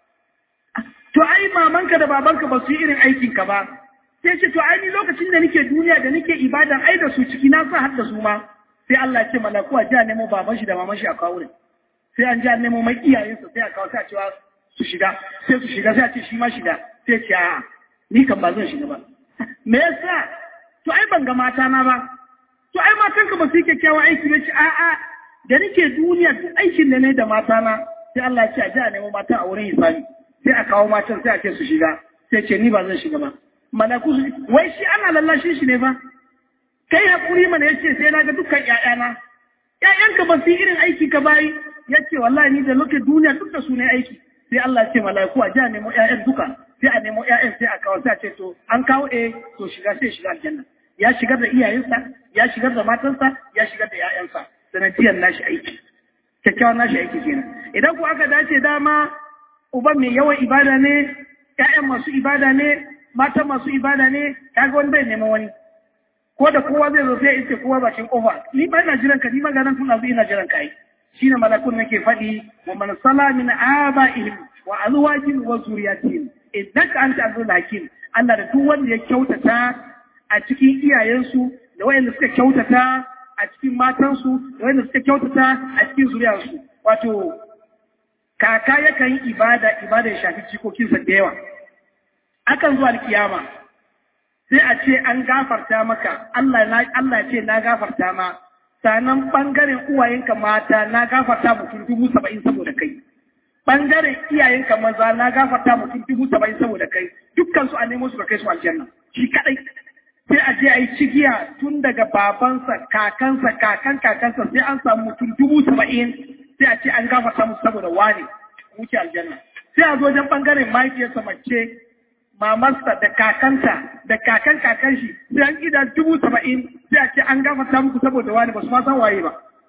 To ai mamanka da babanka ba su yi irin aikinka ba, sai ce to ai ni lokacin da nake duniya da nake ibadan ai da su ciki na sa har da su ma sai Allah ya ce malaku a ji a nemo baban shi da maman shi a kawo ne sai an ji a nemo mai iyayensa sai a kawo sai a cewa su shiga sai su shiga sai a ce shi ma shiga sai ce a'a ni kan ba zan shiga ba me yasa to ai ban ga mata na ba to ai matan ka ba su yi kyakkyawan aiki ba ce a'a da nake duniya duk aikin da ne da mata na sai Allah ya ce a ji a nemo mata a wurin hisabi sai a kawo matan sai a ce su shiga sai ce ni ba zan shiga ba malaku su wai shi ana lallashin shi ne fa kai hakuri mana yace sai na ga dukkan ƴaƴana ƴaƴanka ba su yi irin aiki ka bayi yace wallahi ni da lokacin duniya duk da su ne aiki sai Allah ya ce malaiku a ji a nemo ƴaƴan duka sai a nemo ƴaƴan sai a kawo sai a ce to an kawo eh to shiga sai shiga aljanna ya shigar da iyayensa ya shigar da matansa ya shigar da ƴaƴansa sanadiyar nashi aiki kyakkyawan nashi aiki kenan idan ku aka dace dama uban mai yawan ibada ne ƴaƴan masu ibada ne matan masu ibada ne kaga wani bai neman wani ko da kowa zai zo sai ce kowa bakin kofa ni ba ina jiran ka ni ma ganan tun azu ina jiran ka yi shine malakun nake faɗi wa man sala min abaihim wa azwajihim wa zuriyatihim innaka anta azizul hakim Allah da duk wanda ya kyautata a cikin iyayensu da wayanda suka kyautata a cikin matansu da wayanda suka kyautata a cikin zuriyarsu wato kaka yakan yi ibada ibada ya shafi cikokinsa da yawa akan zuwa alkiyama sai a ce an gafarta maka Allah na Allah ce na gafarta ma sanan bangaren uwayenka mata na gafarta mutum dubu saba'in saboda kai bangaren iyayenka maza na gafarta mutum dubu saba'in saboda kai dukkan su a nemo su ka kai su aljanna shi kadai sai a je a yi cigiya tun daga babansa kakansa kakan kakansa sai an samu mutum dubu saba'in sai a ce an gafarta musu saboda wani wuce aljanna sai a zo wajen bangaren mahaifiyarsa mace mamarsa da kakanta da kakan kakan shi sai an gida dubu saba'in sai a ce an gafarta muku saboda wani ba su ma san waye ba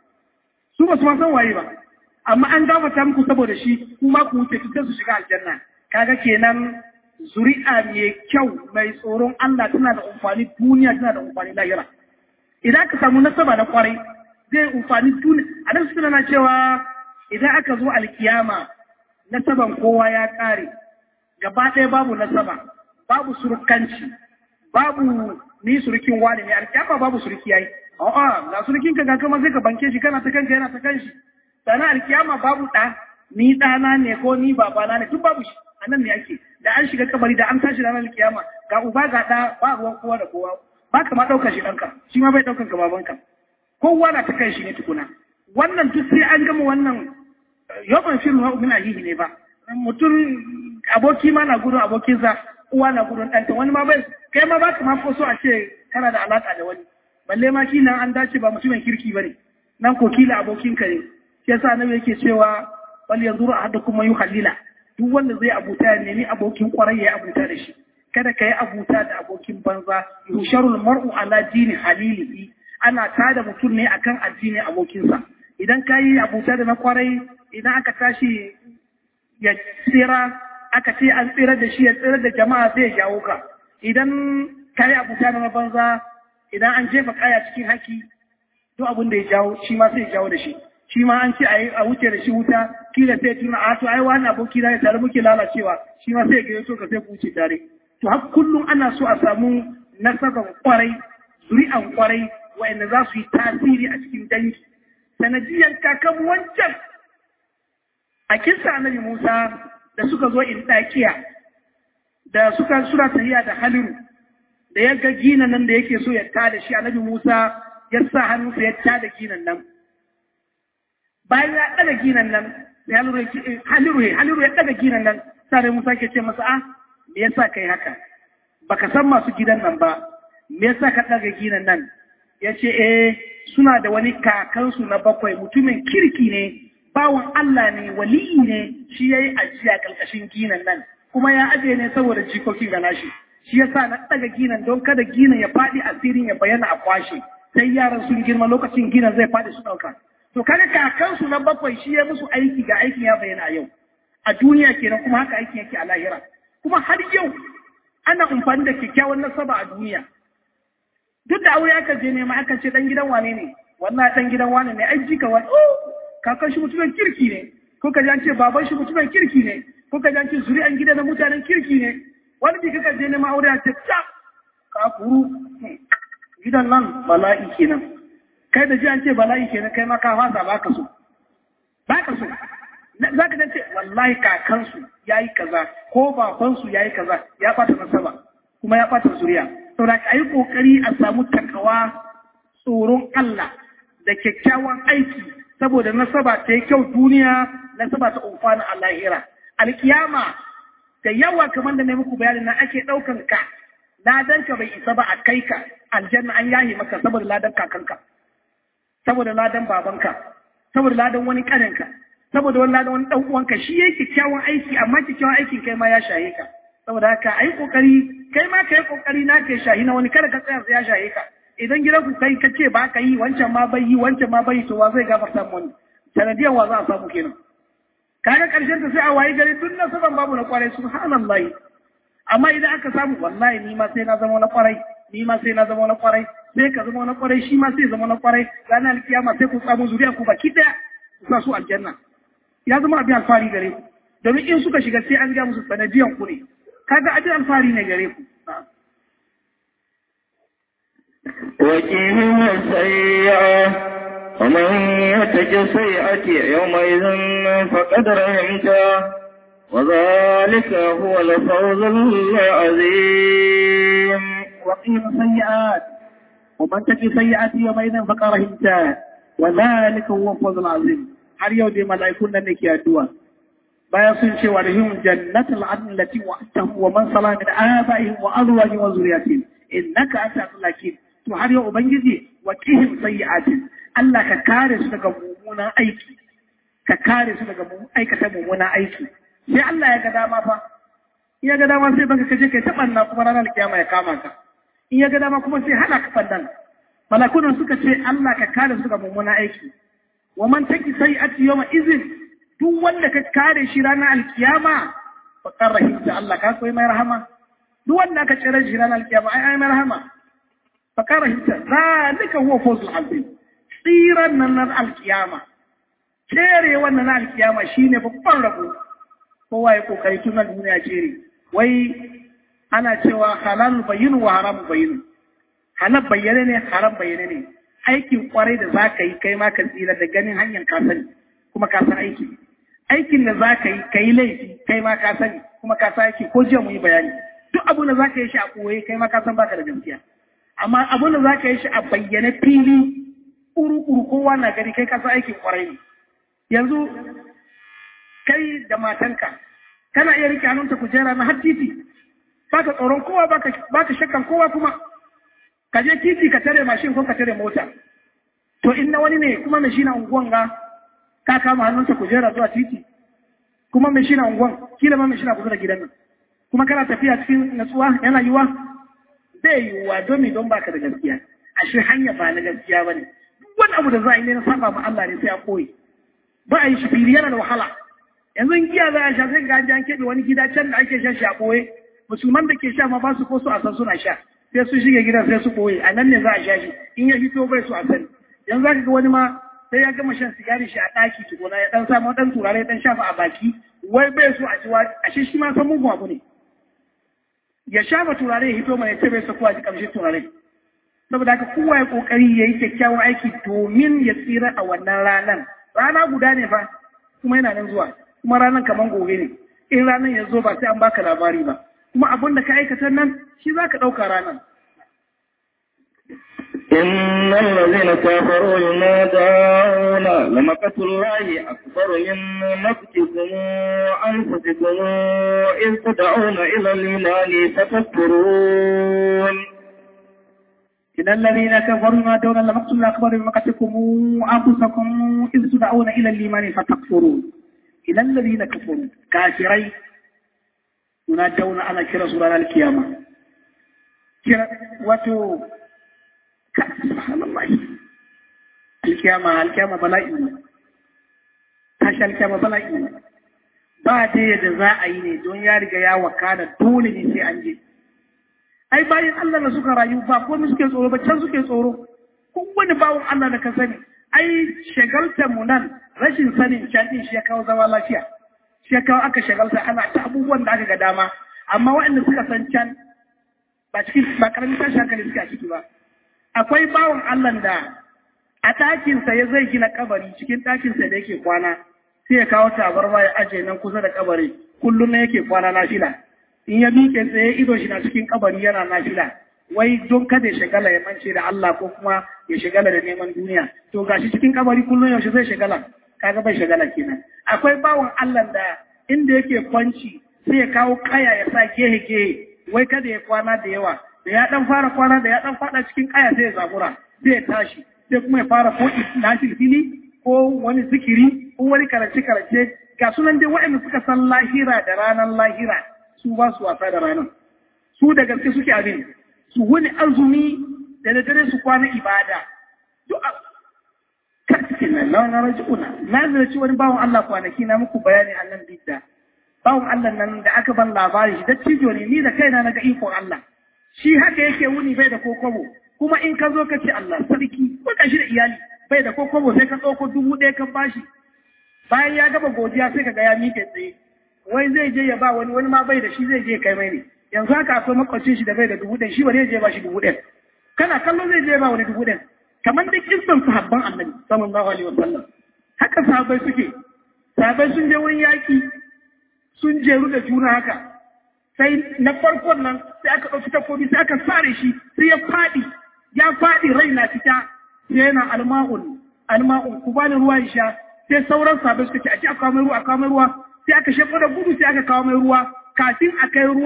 su ba su ma san waye ba amma an gafarta muku saboda shi kuma ku wuce sai su shiga aljanna kaga kenan zuri'a mai kyau mai tsoron Allah tana da amfani duniya tana da amfani lahira idan ka samu nasaba na kwarai zai amfani duniya a nan suna na cewa idan aka zo alkiyama nasaban kowa ya kare gaba ɗaya babu nasaba babu surukanci babu ni surukin wani ne alkiyama babu suruki yayi a'a ga surukin ka ga kuma sai ka banke shi kana ta kanka yana ta kanshi sannan alkiyama babu ɗa ni ɗana ne ko ni babana ne duk babu shi a nan ne ake da an shiga kabari da an tashi ranar kiyama ga uba ga ɗa ba ruwan kowa da kowa ba ka ma ɗaukar shi ɗanka shi ma bai ɗaukar ka babanka kowa na ta kai shi ne tukuna wannan duk sai an gama wannan yawan shirin wa min ahihi ne ba mutum aboki ma na gudun abokinsa uwa na gudun ɗanta wani ma bai kai ma ba ka ma so a ce kana da alaƙa da wani balle ma kila an dace ba mutumin kirki ba ne nan ko kila abokinka ne shi yasa annabi yake cewa wal yanzuru ahadukum man yukhallila duk wanda zai abuta ya nemi abokin kwarai ya abuta da shi kada ka yi abuta da abokin banza yusharul mar'u ala dini halilihi ana tada mutum ne akan addinin abokinsa idan ka yi abuta da na kwarai idan aka tashi ya tsira aka ce an tsira da shi ya tsira da jama'a zai jawo ka idan ka yi abuta da na banza idan an jefa kaya cikin haki duk abin da ya jawo shi ma sai ya jawo da shi shi ma an ce a wuce da shi wuta kila sai tuna a to ai wani aboki na tare muke lalacewa shi ma sai ga so ka sai ku wuce tare to har kullum ana so a samu nasaban kwarai zuri'an kwarai wa'anda za su yi tasiri a cikin dangi sanadiyan kakan wancan a kinsa annabi Musa da suka zo in dakiya da suka sura tahiya da haliru da ya ga ginan nan da yake so ya tada shi annabi Musa ya sa hannunsa ya tada ginan nan bayan ya ɗaga ginan nan haliru ya haliru ya ɗaga ginan nan sai Musa ke ce masa ah me yasa kai haka baka san masu gidan nan ba me yasa ka ɗaga ginan nan ya ce eh suna da wani kakansu na bakwai mutumin kirki ne bawan Allah ne waliyi ne shi ya yi ajiya ƙarƙashin ginan nan kuma ya ajiye ne saboda jikokin ga nashi shi yasa na ɗaga ginan don kada ginan ya faɗi asirin ya bayyana a kwashe sai yaran sun girma lokacin ginan zai faɗi su ɗauka To kaga kakansu na bakwai shi ya musu aiki ga aikin ya bayyana a yau. A duniya kenan kuma haka aikin yake a lahira. Kuma har yau ana amfani da kyakkyawan nasaba a duniya. Duk da aure aka je nema aka ce dan gidan wane ne? Wallahi dan gidan wane ne? Ai jika wani. Oh, kakan shi mutumin kirki ne. Ko ka ce baban shi mutumin kirki ne. Ko ka ce zuri'an gida na mutanen kirki ne. Wani bi kaka je nema aure a ce ta ka kuru. Gidan nan bala'i kenan. kai da ji an ce bala'i kenan kai ma ka fasa ba ka so ba ka so za ka ce wallahi kakansu ya yi kaza ko babansu ya yi kaza ya ɓata nasaba kuma ya ɓata zuriya saboda ka yi ƙoƙari a samu takawa tsoron Allah da kyakkyawan aiki saboda nasaba ta yi kyau duniya nasaba ta umfana a lahira alkiyama da yawa kamar da na muku bayanin na ake ɗaukan ka ladanka bai isa ba a kai ka aljanna an yaye maka saboda ladan kakanka saboda ladan babanka saboda ladan wani kaninka saboda wani ladan wani dan uwanka shi yake kyakkyawan aiki amma kyakkyawan aikin kai ma ya shahe ka saboda haka ai kokari kai ma kai kokari na kai shahi na wani kada ka tsaya ya shahe ka idan gidan ku kai ka ce ba ka yi wancan ma bai yi wancan ma bai to wa zai gafarta mu wani sanadiyan wa za a samu kenan kaga karshen ta sai a wayi gari duk na saban babu na kwarai subhanallahi amma idan aka samu wallahi ni ma sai na zama na kwarai ni ma sai na zama na kwarai sai ka zama na kwarai shi ma sai zama na kwarai ranar alkiyama sai ku samu zuriya ku baki daya ku sa su aljanna ya zama abin alfahari gare ku domin in suka shiga sai an ga musu sanadiyan ku ne kaga abin alfahari ne gare ku وكيهم السيئة ومن يتج السيئة يومئذ فقد رحمته وذلك هو الفوز العظيم وقيم السيئات ومن تقي سيئات يومئذ فقد رحمته وذلك هو الفوز العظيم har yau dai mala'ikun nan ne ke addu'a bayan sun ce wa rahim jannatul adn lati wa'atahu wa man sala min abaihim wa azwajihim wa zurriyyatihim innaka anta lakin to har yau ubangiji wa qihim sayyi'atin Allah ka kare su daga mummunan aiki ka kare su daga aikata mummunan aiki sai Allah ya ga dama fa in ya ga dama sai baka kaje kai tabanna kuma ranar kiyama ya kama ka in ya ga dama kuma sai hana ka fandan malakunan suka ce Allah ka kare su daga mummunan aiki wa man taki sayyi'ati yawma izin duk wanda ka kare shi ranar alkiyama fa qarrahimta Allah ka koyi mai rahama duk wanda ka tsere shi ranar alkiyama ai ai mai rahama fa qarrahimta zalika huwa fawzul azim tsiran nan na alkiyama cere wannan na alkiyama shine babban rabo kowa ya kokari tun nan duniya cere wai ana cewa halal bayyinu wa haram bayyinu halal bayyane ne haram bayyane ne aikin kwarai da za ka yi kai ma ka tsira da ganin hanyar ka sani kuma ka san aiki aikin da za ka yi ka yi laifi kai ma ka sani kuma ka san aiki ko jiya mu yi bayani duk abin da za ka yi shi a koye kai ma ka san baka da gaskiya amma abin da za ka yi shi a bayyane fili uru-uru kowa na gari kai ka san aikin kwarai ne yanzu kai da matanka kana iya rike hannunta kujera na har titi baka tsoron kowa baka shakkan kowa kuma ka je titi ka tare mashin ko ka tare mota to in na wani ne kuma mai shi na unguwan ga ka kama hannunsa kujera zuwa titi kuma mai shi na unguwan kila ma mai shi na kusa da gidan nan kuma kana tafiya cikin natsuwa yana yiwa zai yiwuwa domin don baka da gaskiya ashe hanya ba na gaskiya bane duk wani abu da za a yi ne na saba ma Allah ne sai a koyi ba a yi shi fili yana da wahala yanzu in giya za a sha sai ga an keɓe wani gida can da ake shan shi a ɓoye musulman da ke sha ma ba su ko su a san suna sha sai su shige gidan sai su ɓoye a nan ne za a sha shi in ya fito bai su a sani yanzu za ka ga wani ma sai ya gama shan sigari shi a ɗaki tukuna ya ɗan samu ɗan turare ɗan shafa a baki wai bai so a ci wa a shi shi ma san mugun abu ne ya shafa turare ya hito mana ya ce bai so ko a ji ƙamshin turare saboda haka kowa ya ƙoƙari ya yi kyakkyawan aiki domin ya tsira a wannan ranar rana guda ne fa kuma yana nan zuwa kuma ranar kamar gobe ne in ranar ya zo ba sai an baka labari ba kuma abin da ka aikata nan shi za ka ɗauka ranar إن الذين كفروا ينادون لمقت الله أكبر من مقتكم أنفسكم إذ تدعون إلى الإيمان فتكفرون إن الذين كفروا ينادون لمقت الله أكبر من مقتكم أنفسكم إذ تدعون إلى الإيمان فتكفرون إلى الذين كفروا كافرين ينادون على كرة سورة القيامة كرة وتو سبحان الله القيامة القيامة بلائي tashi alkyama bala'i ne ba ta yadda za a yi ne don ya riga ya wakana dole ne sai an je ai bayan Allah da suka rayu ba komai suke tsoro ba can suke tsoro kowane bawon Allah da ka sani ai shagaltar mu nan rashin sanin can din shi ya kawo zama lafiya shi ya kawo aka shagalta ana ta abubuwan da aka ga dama amma waɗanda suka san can ba cikin ba karamin tashi hankali suke a ciki ba akwai bawon Allah da a ɗakinsa ya zai gina kabari cikin ɗakinsa da yake kwana sai ya kawo tabarma ya aje nan kusa da kabari kullum na yake kwana na fila in ya miƙe tsaye ido shi na cikin kabari yana na fila wai don kada ya shagala ya mance da Allah ko kuma ya shagala da neman duniya to gashi cikin kabari kullum yaushe zai shagala kaga bai shagala kenan akwai bawan Allah da inda yake kwanci sai ya kawo kaya ya sa gehe gehe wai kada ya kwana da yawa da ya dan fara kwana da ya dan fada cikin kaya sai ya zabura sai ya tashi sai kuma ya fara ko na fili ko wani zikiri ko wani karance karance ga sunan dai waɗanda suka san lahira da ranar lahira su ba su wasa da ranar su da gaske suke abin su wani azumi da da dare su kwana ibada duk a karkikin nan na wani raji'una na zaraci wani bawan Allah kwanaki na muku bayani a nan bidda bawan Allah nan da aka ban labari shi da cijo ne ni da kaina na ga ikon Allah shi haka yake wuni bai da kokobo kuma in ka zo ka ce Allah sarki ko ka shi da iyali bai da kokobo sai ka ɗauko dubu ɗaya ka bashi bayan ya gaba godiya sai ka ga ya miƙe tsaye wai zai je ya ba wani wani ma bai da shi zai je kai mai ne yanzu haka akwai makwacin shi da bai da dubu ɗaya shi ba zai je ba shi dubu ɗaya kana kallo zai je ba wani dubu ɗaya kamar da kissan sahabban annabi sallallahu alaihi wasallam haka sahabbai suke sahabbai sun je wurin yaki sun jeru da juna haka sai na farkon nan sai aka ɗauki takobi sai aka sare shi sai ya faɗi ya faɗi rai na fita sai yana alma'un alma'un ku bani ruwa in sha sai sauran sahabbai suka ce a ci a kawo mai ruwa a kawo mai ruwa sai aka shefo da gudu sai aka kawo mai ruwa kafin a kai ruwan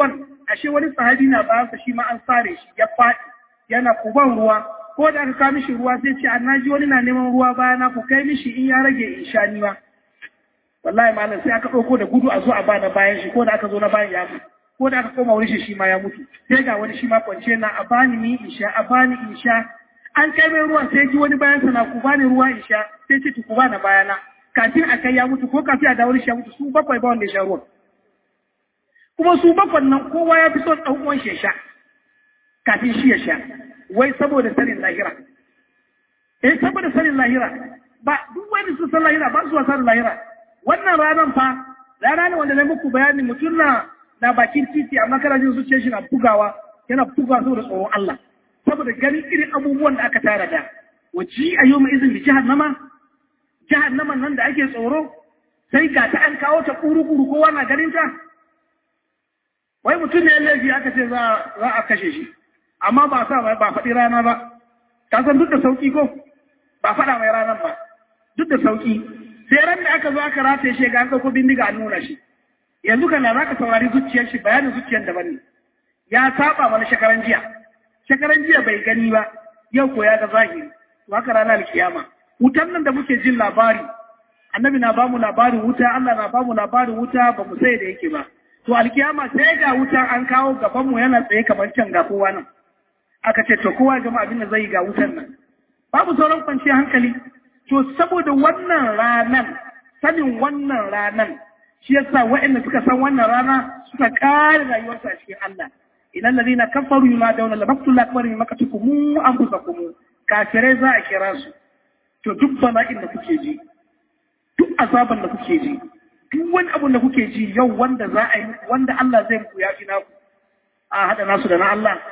ashe wani sahabi na bayansa shi ma an sare shi ya faɗi yana kuban ruwa ko da aka kawo mishi ruwa sai ce an naji wani na neman ruwa bayana ku kai mishi in ya rage in sha ni ma wallahi malam sai aka ɗauko da gudu a zo a bana bayan shi ko da aka zo na bayan ya mutu ko da aka koma wurin shi shi ma ya mutu sai ga wani shi ma kwance na a bani ni in sha a bani in sha an kai mai ruwan sai ji wani bayan sana ku bani ruwa in sha sai ce ku bana bayana kafin a kai ya mutu ko kafin a dawo shi ya mutu su bakwai ba wanda ya sha ruwan kuma su bakwan nan kowa ya fi son ɗan uwan shi ya sha kafin shi ya sha wai saboda sanin lahira eh saboda sanin lahira ba duk wani su san lahira ba su wasa da lahira wannan ranar fa rana ne wanda na muku bayani mutum na na bakin titi amma kana jin zuciyar shi na bugawa yana bugawa saboda tsoron Allah saboda ganin irin abubuwan da aka tara da waji a yau mai izin da jahannama jahannama nan da ake tsoro sai ga ta an kawo ta kuru-kuru kowa na ganin ta wai mutum ne laifi aka ce za a kashe shi amma ba sa ba faɗi rana ba ka san duk da sauki ko ba faɗa mai ranar ba duk da sauki sai ran da aka zo aka rataye shi ga an ɗauko bindiga an nuna shi yanzu kan za ka saurari zuciyar shi bayanin zuciyar daban ne ya saba wani shekaran jiya shekaran jiya bai gani ba yau ko ya ga zahiri to haka ranar alkiyama wutan nan da muke jin labari annabi na bamu labarin wuta Allah na bamu labarin wuta ba mu sai da yake ba to alkiyama sai ga wutan an kawo gaban mu yana tsaye kamar can ga kowa nan aka ce to kowa gama abin da zai ga wutan nan babu sauran kwanciyar hankali to saboda wannan ranan sanin wannan ranan shi yasa waɗanda suka san wannan rana suka kare rayuwarsu a cikin Allah idan ladina kafaru ma dauna la baktu la akbar mimma katukum anfusakum kafirai za a kira su to duk bala'in da kuke ji duk azaban da kuke ji duk wani abu da kuke ji yau wanda za a yi wanda Allah zai muku yafi naku a hada nasu da na Allah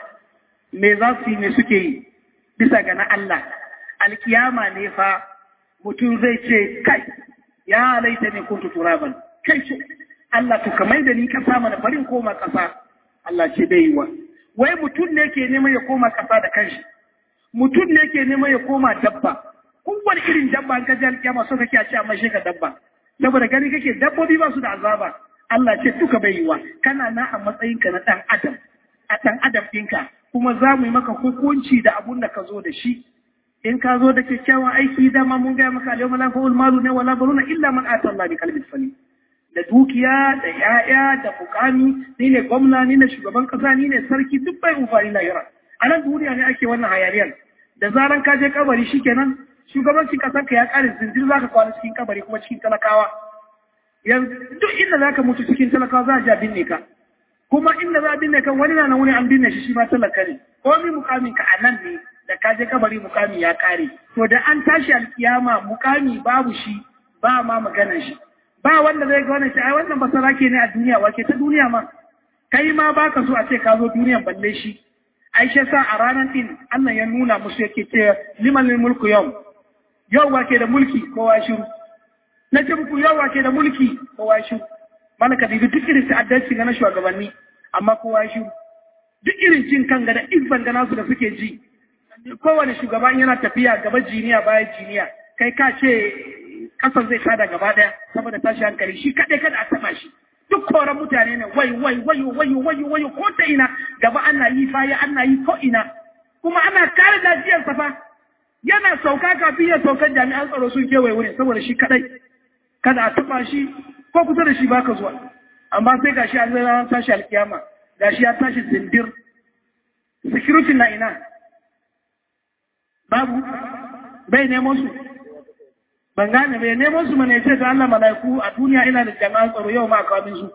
me za su yi me suke yi bisa ga na Allah alkiyama ne fa mutum zai ce kai ya laita ne kuntu turaban kai ce Allah to kamar da ni kasa mana farin koma kasa Allah ce bai yi wa wai mutum ne ke neman ya koma kasa da kanshi mutum ne ke neman ya koma dabba kowane irin dabba an kaji alkiyama so kake a ce amma shi ka dabba saboda gani kake dabbobi ba su da azaba Allah ce duka bai yi wa kana na a matsayinka na dan adam a dan adam ɗinka kuma za mu yi maka hukunci da abun da ka zo da shi in ka zo da kyakkyawan aiki dama mun gaya maka alyawma la fa'ul malu ne wala baruna illa man ata Allah bi qalbin salim da dukiya da yaya da mukami ni ne gwamna ni ne shugaban kasa ni ne sarki duk bai umfani lahira a nan duniya ne ake wannan hayaniyar da zaran ka je kabari shikenan shugabancin kasar ka ya kare zindir zaka kwana cikin kabari kuma cikin talakawa yanzu duk inda zaka mutu cikin talakawa za a ja binne ka kuma inda za a binne kan wani na wani an binne shi shi ma talaka ne komi mukamin ka a nan ne da ka je kabari mukami ya kare to da an tashi alkiyama mukami babu shi ba ma maganar shi ba wanda zai ga wannan shi ai wannan basara ke ne a duniya wake ta duniya ma kai ma baka so a ce ka zo duniyan balle shi aisha sa a ranar din Allah ya nuna musu yake ce liman mulku yau yau wake da mulki kowa shiru na ce muku yau wake da mulki kowa shiru mana ka dibi duk irin ta'addanci na shugabanni amma kowa shiru duk irin jin kan ga da izban ga nasu da suke ji kowane shugaban yana tafiya gaba jiniya bayan jiniya kai ka ce kasar zai tada gaba daya saboda tashi hankali shi kaɗai kada a taba shi duk koran mutane ne wai wai wayo wayo wayo wayo ko ta ina gaba ana yi faya ana yi ko ina kuma ana kare lafiyar sa fa yana sauka kafin ya sauka jami'an tsaro sun kewaye wurin saboda shi kaɗai kada a taba shi ko kusa da shi baka zuwa amma sai gashi an zai tashi alkiyama gashi ya tashi zindir security na ina babu bai nemo su ban gane bai nemo su mana ce da Allah malaiku a duniya ina da jama'a tsaro yau ma kawo su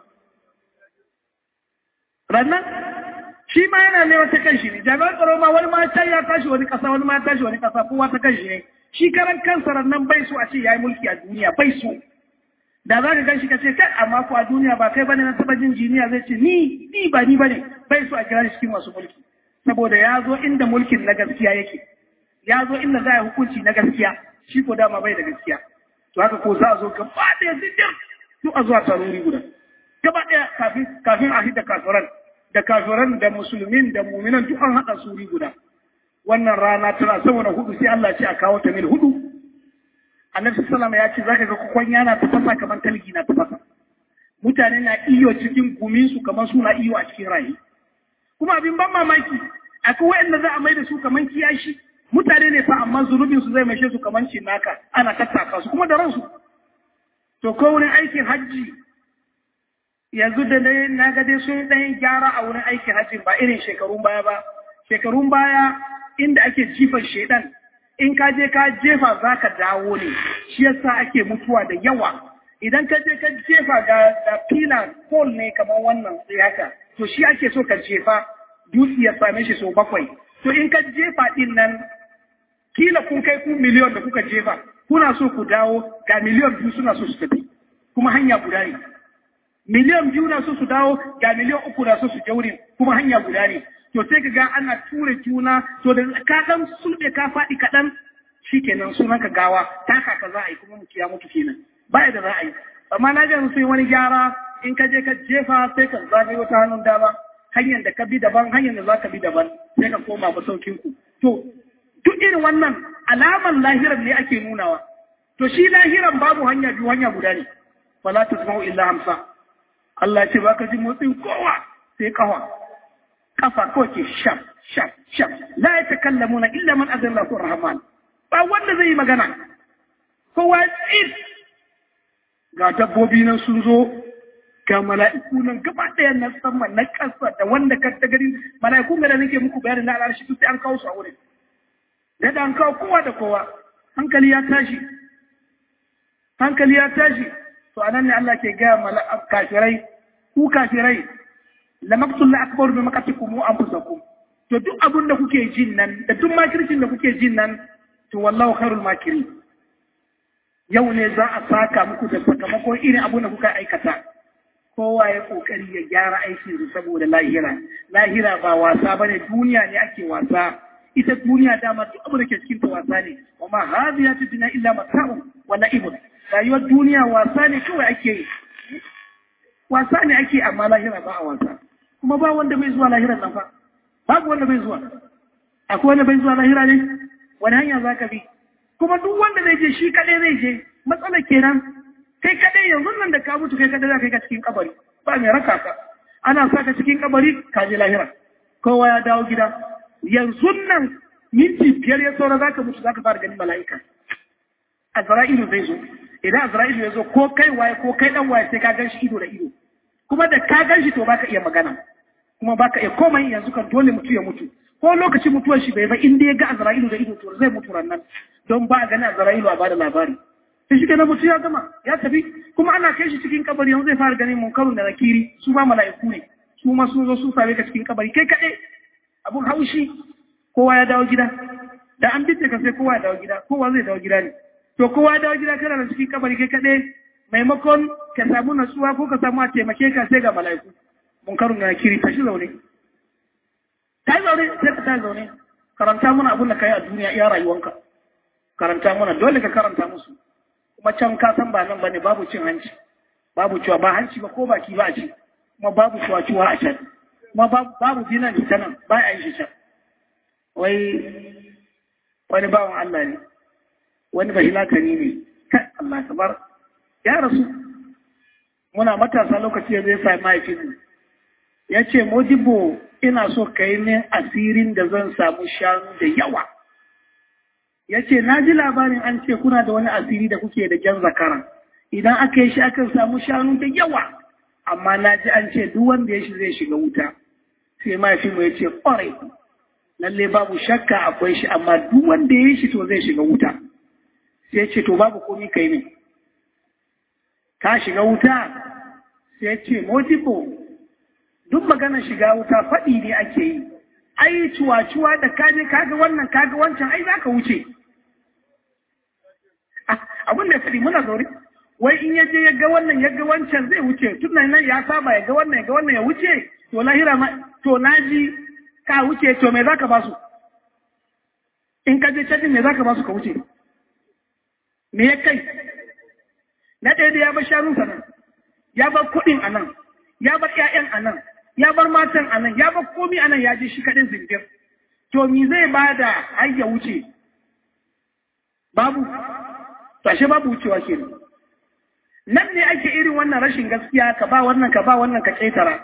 rannan shi ma yana neman ta kanshi ne jami'an tsaro ma wani ma can ya tashi wani kasa wani ma ya tashi wani kasa kowa ta kanshi ne shi karan kansa rannan bai so a ce yayi mulki a duniya bai so da za ka ganshi ka ce kai amma ko a duniya ba kai bane na taba jin jiniya zai ce ni ni ba ni bane bai so a kira shi cikin masu mulki saboda ya zo inda mulkin na gaskiya yake ya zo inda za a yi hukunci na gaskiya shi ko dama bai da gaskiya to haka ko za a zo gaba ɗaya zindir duk a zuwa taruri guda gaba ɗaya kafin kafin a hidda kafiran da kafiran da musulmin da muminan duk an haɗa suri guda wannan rana tana saboda hudu sai Allah ce a kawo ta mil hudu annabi sallama ya ce zaka ga kwanya na tafasa kamar talgi na tafasa mutane na iyo cikin gumin su kamar suna iyo a cikin rayi kuma abin ban mamaki akwai wa'anda za a mai da su kaman kiyashi mutane ne fa amma zunubin su zai maishe su kaman naka ana tattaka su kuma da ransu to ko wurin aikin hajji yanzu da dai na ga dai sun ɗan gyara a wurin aikin hajji ba irin shekarun baya ba shekarun baya inda ake jifan shedan in ka je ka jefa za ka dawo ne shi yasa ake mutuwa da yawa idan ka je ka jefa ga da fila pole ne kamar wannan sai haka to shi ake so ka jefa dutse ya same shi sau bakwai to in ka jefa din nan kila kun kai ku miliyon da kuka jefa kuna so ku dawo ga miliyon biyu suna so su tafi kuma hanya guda ne miliyan biyu na so su dawo ga miliyan uku na so su jaure kuma hanya guda ne to sai ka ga ana tura juna to da ka dan sulɓe ka faɗi kaɗan shikenan sunan ka gawa taka ka za a yi kuma mutu ya mutu kenan baya da za a yi amma na ga sun wani gyara in ka je ka jefa sai ka zagaye wata hannun dama hanyar da ka bi daban hanyar da za ka bi daban sai ka koma masaukin ku to duk irin wannan alaman lahiran ne ake nunawa to shi lahiran babu hanya biyu hanya guda ne fala tasma'u illa hamsa Allah ce baka ji motsin kowa sai kawa kafa kawai ke shaf shaf shaf la ya takallamuna illa man azalla lahu rahman ba wanda zai yi magana kowa tsit ga dabbobi nan sun zo ga mala'iku nan gaba ɗaya na sama na ƙasa da wanda ka ta gari mala'iku ga da nake muku bayanin na al'arshi sai an kawo su a wurin da an kawo kowa da kowa hankali ya tashi hankali ya tashi to anan ne Allah ke gaya kafirai ku kafirai la maqtul la akbar bi maqatikum wa anfusakum to duk abin da kuke jin nan da duk makircin da kuke jin nan to wallahu khairul makiri yau ne za a saka muku da sakamakon irin abin da kuka aikata kowa ya kokari ya gyara aikin su saboda lahira lahira ba wasa bane duniya ne ake wasa ita duniya dama duk abin da ke cikin ta wasa ne wa ma hadhihi dunya illa mata'un wa la'ibun rayuwar duniya wasa ne kawai ake yi wasa ne ake amma lahira ba a wasa kuma ba wanda bai zuwa lahiran nan fa babu wanda bai zuwa akwai wanda bai zuwa lahira ne wani hanya za ka bi kuma duk wanda zai je shi kadai zai je matsala kenan kai kadai yanzu nan da ka mutu kai kadai za ka yi ka cikin kabari ba mai raka ka ana sa ka cikin kabari ka je lahira kowa ya dawo gida yanzu nan minti biyar ya saura za ka mutu za ka fara ganin mala'ika azra'ilu zai zo idan azra'ilu ya zo ko kai waye ko kai dan waye sai ka gan shi ido da ido kuma da ka gan shi to baka iya magana kuma baka iya komai yanzu kan dole mutu ya mutu ko lokacin mutuwar shi bai ba in dai ya ga azra'ilu da ido to zai mutu rannan don ba a gani azra'ilu a bada labari sai shi kenan mutu ya gama ya tafi kuma ana kai shi cikin kabari yanzu zai fara ganin munkarun da nakiri su ma mala'iku ne su ma sun zo sun same ka cikin kabari kai kaɗai abun haushi kowa ya dawo gida da an bitte ka sai kowa ya dawo gida kowa zai dawo gida ne to kowa ya dawo gida kana da cikin kabari kai kaɗai maimakon ka samu natsuwa ko ka samu a taimake ka sai ga mala'iku munkarun da nakiri tashi zaune ta zaune sai ka ta zaune karanta mana abin da ka yi a duniya iya rayuwanka karanta mana dole ka karanta musu kuma can ka san ba nan bane babu cin hanci babu cewa ba hanci ba ko baki ba a ci kuma babu ciwa a can kuma babu dinan ta nan ba a yi shi can wai wani bawan Allah ne wani bahilakani ne kai Allah kabar ya rasu muna matasa lokaci ya zai sami mahaifinmu ya ce modibo ina so ka yi min asirin da zan samu shanu da yawa ya ce na ji labarin an ce kuna da wani asiri da kuke da jan zakara idan aka yi shi akan samu shanu da yawa amma na ji an ce duk wanda ya shi zai shiga wuta sai mahaifinmu ya ce ƙwarai lalle babu shakka akwai shi amma duk wanda ya yi shi to zai shiga wuta sai ya ce to babu komi kai ne ka shiga wuta sai ya ce modibo duk maganar shiga wuta faɗi ne ake yi ai cuwa-cuwa da kaje kaga wannan kaga wancan ai za ka wuce abin da faɗi muna zaure wai in yaje ya ga wannan ya ga wancan zai wuce tun nan ya saba ya ga wannan ya ga wannan ya wuce to lahira ma to naji ka wuce to me zaka ba su in ka je can me zaka ba su ka wuce me ya kai na ɗaya da ya bar shanunsa nan ya bar kuɗin a nan ya bar ƴaƴan a nan ya bar matan a nan ya bar komi a nan ya je shi kaɗin zindir to mi zai ba da har ya wuce babu to ashe babu wucewa ke nan ne ake irin wannan rashin gaskiya ka ba wannan ka ba wannan ka ƙetara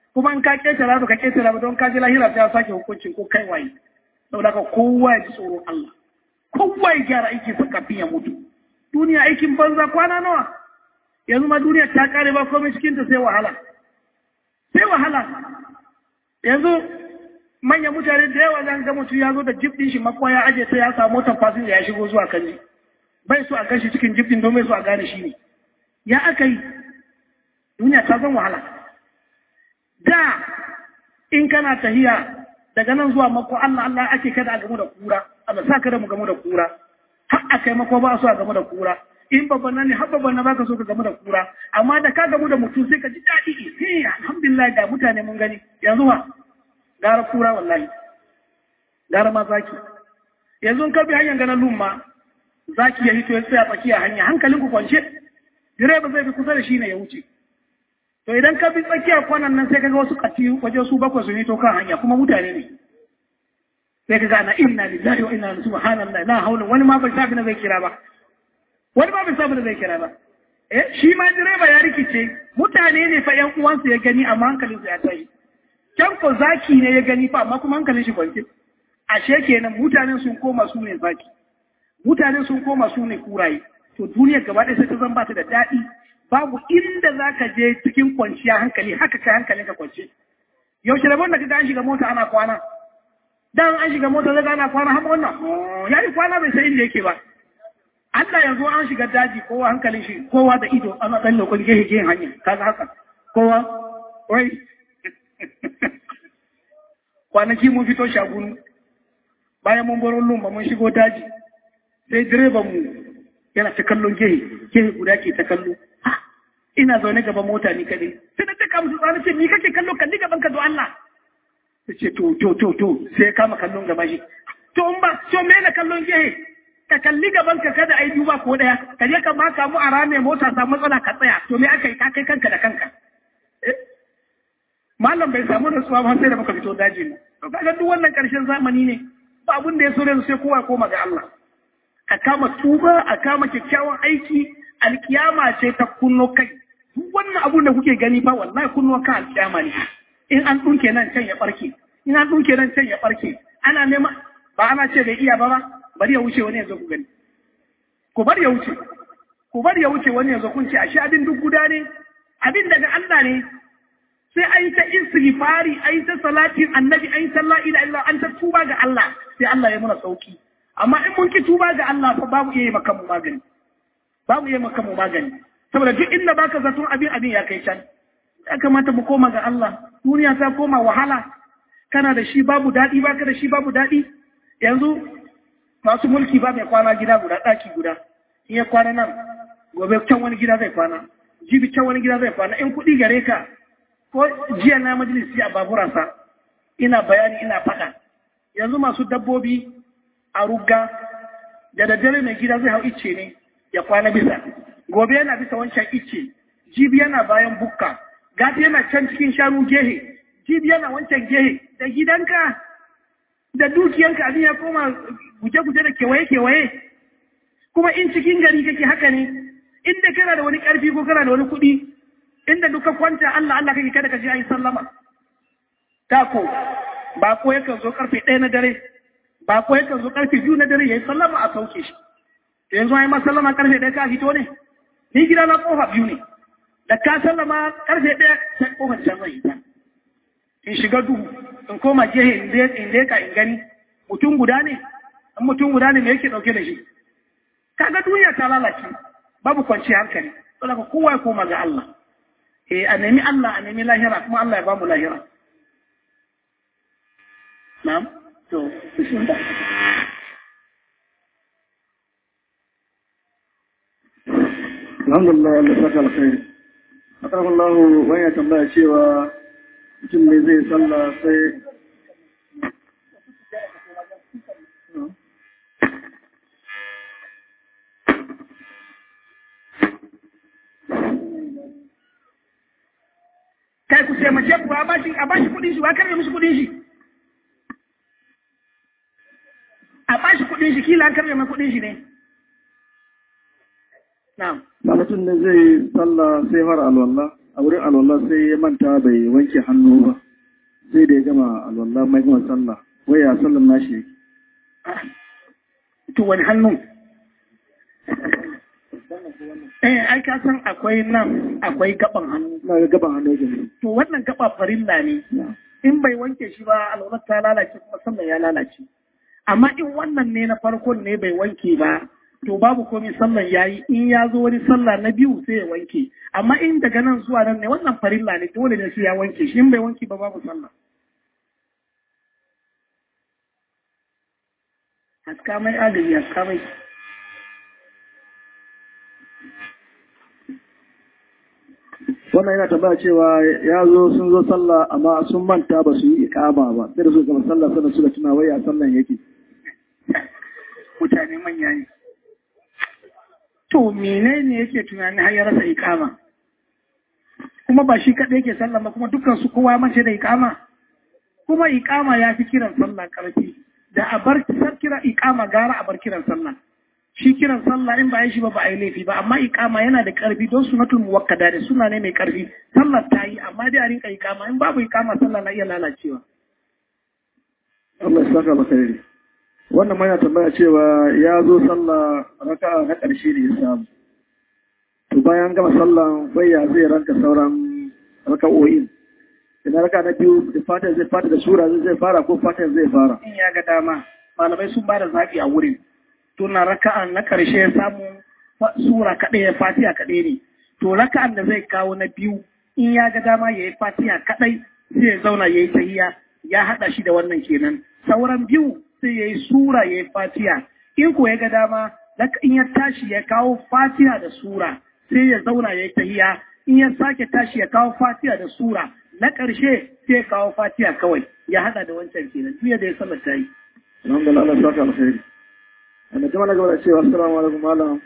kuma in ka ketara ba ka ketara ba don ka ji lahira ta sake hukuncin ko kai waye saboda ka kowa ya ji tsoron Allah kowa ya gyara aikin sa kafin ya mutu duniya aikin banza kwana nawa yanzu ma duniya ta kare ba komai cikin ta sai wahala sai wahala yanzu manyan mutane da yawa zan ga mutum ya zo da jib din shi makwa ya aje sai ya samu motar fasinja ya shigo zuwa kanji bai so a gashi cikin jib din don bai so a gane shi ne ya aka yi duniya ta zan wahala da in kana tahiya daga nan zuwa mako Allah Allah ake kada a gamu da kura Allah sa kada mu gamu da kura har a kai mako ba so a gamu da kura in babban nan ne har babban na baka so ka gamu da kura amma da ka gamu da mutum sai ka ji daɗi eh alhamdulillah ga mutane mun gani yanzu ma gara kura wallahi gara ma zaki yanzu ka bi hanyar ganin lumma zaki ya hito ya tsaya tsakiya hanya hankalin ku kwance direba zai bi kusa da shi ne ya wuce to idan ka bi tsakiyar kwanan nan sai kaga wasu kati waje su bakwai su hito kan hanya kuma mutane ne sai kaga ana inna lillahi wa inna ilaihi subhanallahi la haula wani ma bai sabi na zai kira ba wani ma bai sabi na zai kira ba eh shi ma direba ya rikice mutane ne fa yan uwansa ya gani amma hankalinsa ya tashi can ko zaki ne ya gani fa amma kuma hankalin shi kwance ashe kenan mutanen sun koma su ne zaki mutanen sun koma su ne kuraye to duniyar gaba ɗaya sai ta zan bata da daɗi babu inda za ka je cikin kwanciya hankali haka kai hankalin ka kwance yaushe rabon da kaga an shiga mota ana kwana dan an shiga mota zaga ana kwana har wannan ya yi kwana bai san inda yake ba Allah yanzu an shiga daji kowa hankalin shi kowa da ido ana dan lokacin gehe gehen hanya kaga haka kowa wai kwanaki mun fito shagunu bayan mun baro lumba mun shigo daji sai direban mu yana ta kallon gehe gehe guda ke ta kallo ina zaune gaban mota ni kadai sai na taka musu tsani ce ni kake kallo kalli gaban ka do Allah sai ce to to to to sai ya kama kallon gaba shi to in ba to me na kallon gehe ka kalli gaban ka kada ai duba ko daya ka je ka maka mu a rame mota ta matsala ka tsaya to me aka yi ka kai kanka da kanka malam bai samu nutsuwa ba sai da muka fito daji ne to kaga duk wannan karshen zamani ne ba abin da ya so da sai kowa ya koma ga Allah a kama tuba a kama kyakkyawan aiki alkiyama ce ta kunno kai duk wannan abun da kuke gani fa wallahi kunno kan alkiyama ne in an dunke nan can ya barke in an dunke nan can ya barke ana nema ba ana ce bai iya ba ba bari ya wuce wani ya zo ku gani ku bari ya wuce ku bari ya wuce wani ya zo kun ce ashe abin duk guda ne abin daga Allah ne sai an yi ta istighfari an yi ta salatin annabi an yi ta la ila illa an ta tuba ga Allah sai Allah ya muna sauki amma in mun ki tuba ga Allah fa babu iya yi maka mu magani babu iya maka mu magani saboda duk inda baka zaton abin abin ya kai can ya kamata mu koma ga Allah duniya ta koma wahala kana da shi babu daɗi baka da shi babu daɗi yanzu masu mulki ba mai kwana gida guda ɗaki guda in ya kwana nan gobe can wani gida zai kwana jibi can wani gida zai kwana in kuɗi gare ka ko jiya na majalisi a baburansa ina bayani ina faɗa yanzu masu dabbobi a rugga da daddare mai gida zai hau icce ne ya kwana bisa gobe yana bisa wancan icce jibi yana bayan bukka gati yana can cikin shanu gehe jibi yana wancan gehe da gidanka da dukiyanka abin ya koma guje-guje da kewaye-kewaye kuma in cikin gari kake haka ne inda kana da wani ƙarfi ko kana da wani kuɗi inda duka kwanta Allah Allah kake kada ka je ayi sallama tako ba ko yakan zo karfe ɗaya na dare ba ko yakan zo karfe biyu na dare yayi sallama a sauke shi yanzu ai ma sallama karfe ɗaya ka fito ne ni gida na kofa biyu ne da ka sallama karfe ɗaya sai kofar can zai ta in shiga duhu in koma gehe in leka in gani mutum guda ne in mutum guda ne me yake ɗauke da shi kaga duniya ta lalace babu kwanci hankali saboda kowa ya koma ga Allah eh a nemi Allah a nemi lahira kuma Allah ya ba mu lahira na'am to bismillah alhamdulillah Allah saka alkhairi akan Allah wani ya tambaya cewa mutum ne zai sallah sai kai ku taimake ku a bashi a bashi kudin shi wa karbe mishi kudin shi a bashi kudin shi kila an karbe mai kudin shi ne na'am ba mutum ne zai sallah sai fara alwala a wurin alwala sai ya manta bai wanke hannu ba sai da ya gama alwala mai gama sallah wai ya sallan nashi yake to wani hannun eh ai ka san akwai nan akwai gaban hannu na ga gaban hannu yake ne to wannan gaba farilla ne in bai wanke shi ba alwalar ta lalace kuma sallan ya lalace amma in wannan ne na farkon ne bai wanke ba to babu komai sallan yayi in ya zo wani sallah na biyu sai ya wanke amma in daga nan zuwa nan ne wannan farilla ne dole ne sai ya wanke shi in bai wanke ba babu sallah haska mai agaji haska mai wannan yana tambaya cewa ya zo sun zo sallah amma sun manta ba su yi ikama ba sai da su gama sallah sannan suka tuna wai a sallan yake mutane manya ne to menene yake tunani har ya rasa ikama kuma ba shi kaɗai yake sallah ba kuma dukkan su kowa mace da ikama kuma ikama ya fi kiran sallah ƙarfi da a bar kira ikama gara a bar kiran sallah shi kiran sallah in ba yi shi ba ba a yi laifi ba amma ikama yana da ƙarfi don sunatul muwakkada da suna ne mai ƙarfi sallar ta yi amma dai a rinka ikama in babu ikama sallah na iya lalacewa Allah ya saka alkhairi wannan ma yana tambaya cewa ya zo sallah raka'a na ƙarshe ne ya samu to bayan gama sallan ya zai ranka sauran raka'o'in idan raka na biyu da fatan zai fata da sura zai fara ko fatan zai fara in ya ga dama malamai sun ba da zaɓi a wurin tuna raka'an na ƙarshe ya samu sura kaɗai ya fatiha kaɗai ne to raka'an da zai kawo na biyu in ya ga dama ya yi fatiha kaɗai sai ya zauna ya yi tahiya ya haɗa shi da wannan kenan sauran biyu sai ya yi sura ya yi fatiha in ko ya ga dama in ya tashi ya kawo fatiha da sura sai ya zauna ya yi tahiya in ya sake tashi ya kawo fatiha da sura na ƙarshe sai ya kawo fatiha kawai ya haɗa da wancan kenan duk da ya sallar ta yi. Alhamdulillah Allah saka alkhairi. Wanda jama'a na gaba da cewa assalamu alaikum malam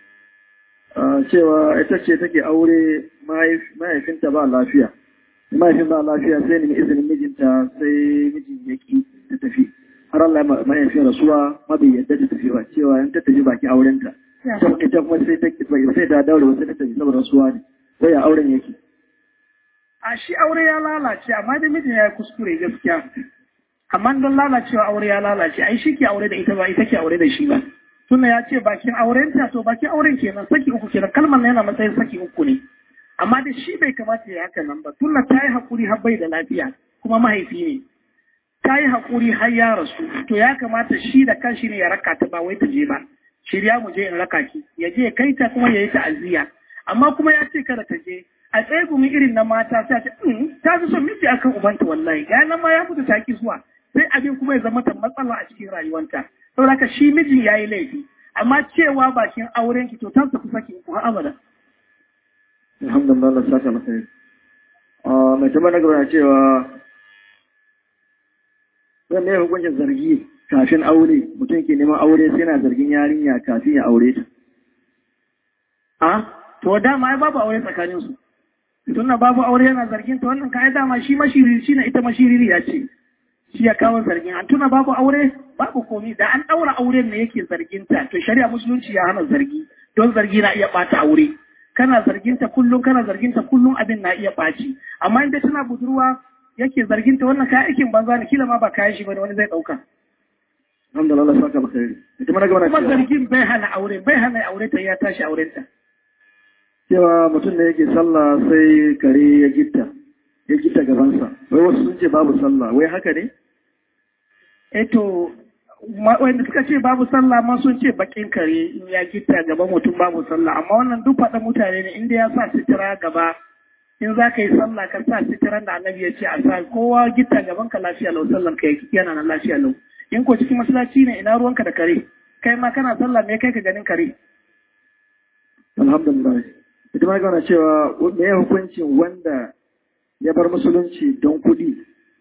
cewa ita ce take aure mahaifinta ba lafiya. Mahaifin ba lafiya sai nemi izinin mijinta sai mijin ya ki ta tafi. Har Allah mahaifin rasuwa ma bai yadda ta tafi ba cewa in ta tafi baki aurenta. Ita kuma sai ta sai ta daure wasu ta tafi saboda rasuwa ne. Wai auren yake. a shi aure ya lalace amma da mijin ya yi kuskure gaskiya amma don lalacewa aure ya lalace ai shi ke aure da ita ba ita ke aure da shi ba tunda ya ce bakin auren ta to bakin auren kenan saki uku kenan kalmar na yana matsayin saki uku ne amma da shi bai kamata ya haka nan ba tunda ta yi haƙuri har bai da lafiya kuma mahaifi ne ta yi haƙuri har ya rasu to ya kamata shi da kanshi ne ya raka ta ba wai ta je ba shirya mu je in raka ki ya je kai ta kuma ya yi ta'aziyya amma kuma ya ce kada ta je a tsaye gumi irin na mata ta ce ta fi son miji akan ubanta wallahi ga nan ma ya mutu ta ki zuwa sai abin kuma ya zama ta matsala a cikin rayuwanta saboda haka shi mijin ya yi laifi amma cewa bakin auren ki to ta tafi saki ku har abada Alhamdulillah Allah saka masa yi. Mai tambaya na gaba cewa zan ne hukuncin zargi kafin aure mutum ke neman aure sai na zargin yarinya kafin ya aure ta. A to dama ai babu aure tsakanin su. Tunda babu aure yana zargin ta wannan kai dama shi mashiriri shi na ita mashiriri ya ce. Shi ya kawo zargin an tuna babu aure babu komi da an daura auren ne yake zargin ta to shari'a musulunci ya hana zargi don zargi na iya bata aure. Kana zargin ta kullum kana zargin ta kullum abin na iya baci amma inda tana budurwa yake zargin ta wannan kayan aikin banza ne kila ma ba kayan shi bane wani zai dauka. Alhamdulillah Allah saka masa yi. Ita mana gaba na Kuma cewa zargin bai hana aure bai hana aure ta ya tashi auren ta. cewa mutum da yake sallah sai kare ya gitta ya gitta gabansa. Wai wasu sun ce babu sallah wai haka ne? Eto, wanda suka ce babu sallah ma sun ce bakin kare in ya gita gaban mutum babu sallah, amma wannan duk faɗa mutane ne inda ya sa sitira gaba in za ka yi sallah ka sa sitiran da annabi ya ce a sa kowa gita gaban ka lafiya lau sallan ka yana nan lafiya lau. In ko cikin masallaci ne ina ruwanka da kare, kai ma kana sallah me kai ka ganin kare. Alhamdulillah. Ita mana gaba na cewa me ya hukuncin wanda ya bar musulunci don kuɗi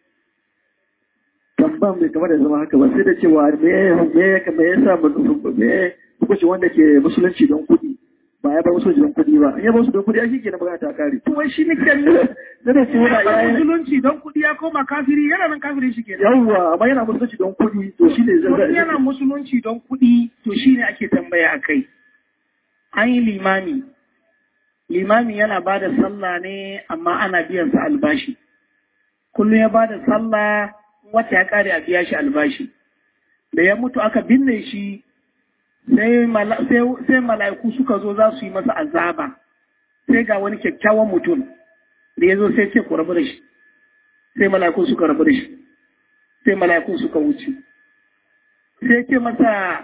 tamban bai kamar da zama haka ba sai da cewa me ya me ya sa me hukunci wanda ke musulunci don kuɗi ba ya bar musulunci don kuɗi ba in ya bar musulunci don kuɗi ai shikenan magana ta kare To wai shi ne kallo da da cewa yana ya musulunci don kuɗi ya koma kafiri yana nan kafiri shi kenan. yawwa amma yana musulunci don kuɗi to shine zai Wani yana musulunci don kuɗi to shi ne ake tambaya a kai. An yi limami, limami yana ba da sallah ne amma ana biyan sa albashi kullum ya ba da sallah wata ya kare a biya shi albashi da ya mutu aka binne shi sai mala'iku suka zo za su yi masa azaba sai ga wani kyakkyawan mutum da ya zo sai ce ku rabu da shi sai mala'iku suka rabu da shi sai mala'iku suka wuce sai ce masa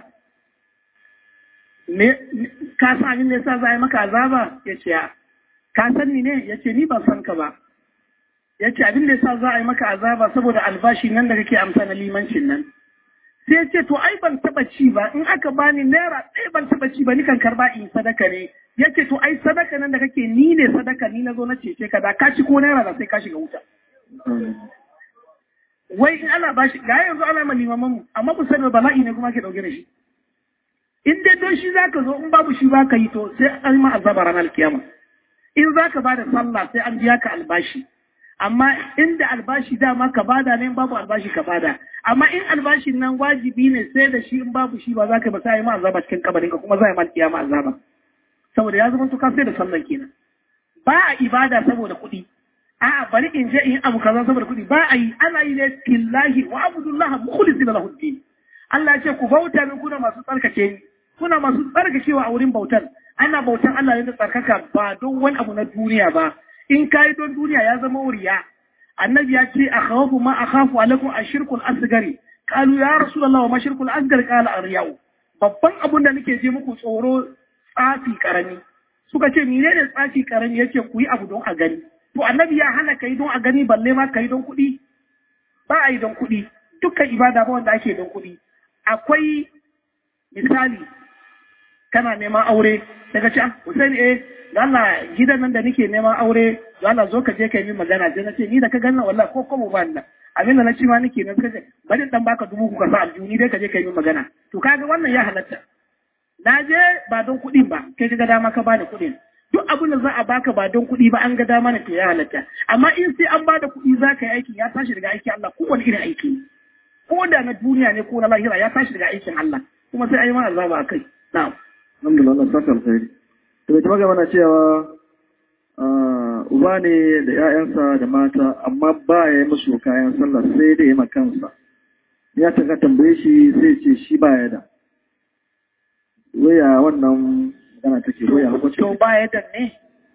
ka san abin da yasa za a yi maka azaba ya ce ya ka san ni ne ya ce ni ban san ka ba ya ce abin da yasa za a yi maka azaba saboda albashi nan da kake amsa na limancin nan sai ce to ai ban taba ci ba in aka bani naira ɗaya ban taba ci ba ni kan karba in sadaka ne ya ce to ai sadaka nan da kake ni ne sadaka ni na zo na cece ka da ka ci ko naira da sai ka shiga wuta wai in ana bashi ga yanzu ana ma limaman mu amma ku sani bala'i ne kuma ke dauke da shi in dai don shi zaka zo in babu shi baka yi to sai an ma azaba ranar kiyama in zaka bada sallah sai an biya ka albashi amma inda albashi dama ka bada ne babu albashi ka bada amma in albashin nan wajibi ne sai da shi in babu shi ba za ka ba sai ma azaba cikin kabarin ka kuma za ma kiyama azaba saboda ya zama to ka sai da sallan kenan ba a ibada saboda kuɗi a'a bari in je in abu kaza saboda kuɗi ba a yi ana yi ne killahi wa abudullah mukhlisina lahu din Allah ya ce ku bauta min kuna masu tsarkake ni kuna masu tsarkakewa a wurin bautar ana bautan Allah ne da tsarkaka ba don wani abu na duniya ba in kayi don duniya ya zama wuriya annabi ya ce a khawafu ma akhafu alaikum ashirkul asgari qalu ya rasulullah wa mashirkul asgari qala aryau babban abun da nake je muku tsoro tsafi karami suka ce menene tsafi karami yace ku yi abu don a gani to annabi ya hana kai don a gani balle ma kai don kuɗi ba a yi don kuɗi dukkan ibada ba wanda ake don kuɗi akwai misali kana neman aure daga ce Hussein eh Allah gidan nan da nake neman aure Allah zo ka je ka yi min magana sai na ce ni da ka ganna wallahi ko kuma ba Allah abin da na ci ma nake na kace bari dan baka dubu ku ka sa aljuni dai ka je ka yi min magana to kaga wannan ya halatta na je ba don kuɗin ba kai ka ga dama ka bani kuɗin duk abin da za a baka ba don kuɗi ba an ga dama ne to ya halatta amma in sai an bada kuɗi za ka yi aikin ya tashi daga aikin Allah kowane irin aiki ko da na duniya ne ko na lahira ya tashi daga aikin Allah kuma sai ayi mana azaba akai na'am alhamdulillah Allah saka alkhairi to bai taɓa mana cewa uba ne da 'ya'yansa da mata amma ba ya yi musu kayan sallah sai da ya ma kansa ya taka tambaye shi sai ce shi ba ya da waya wannan magana take waya hukunci to ba ya da ne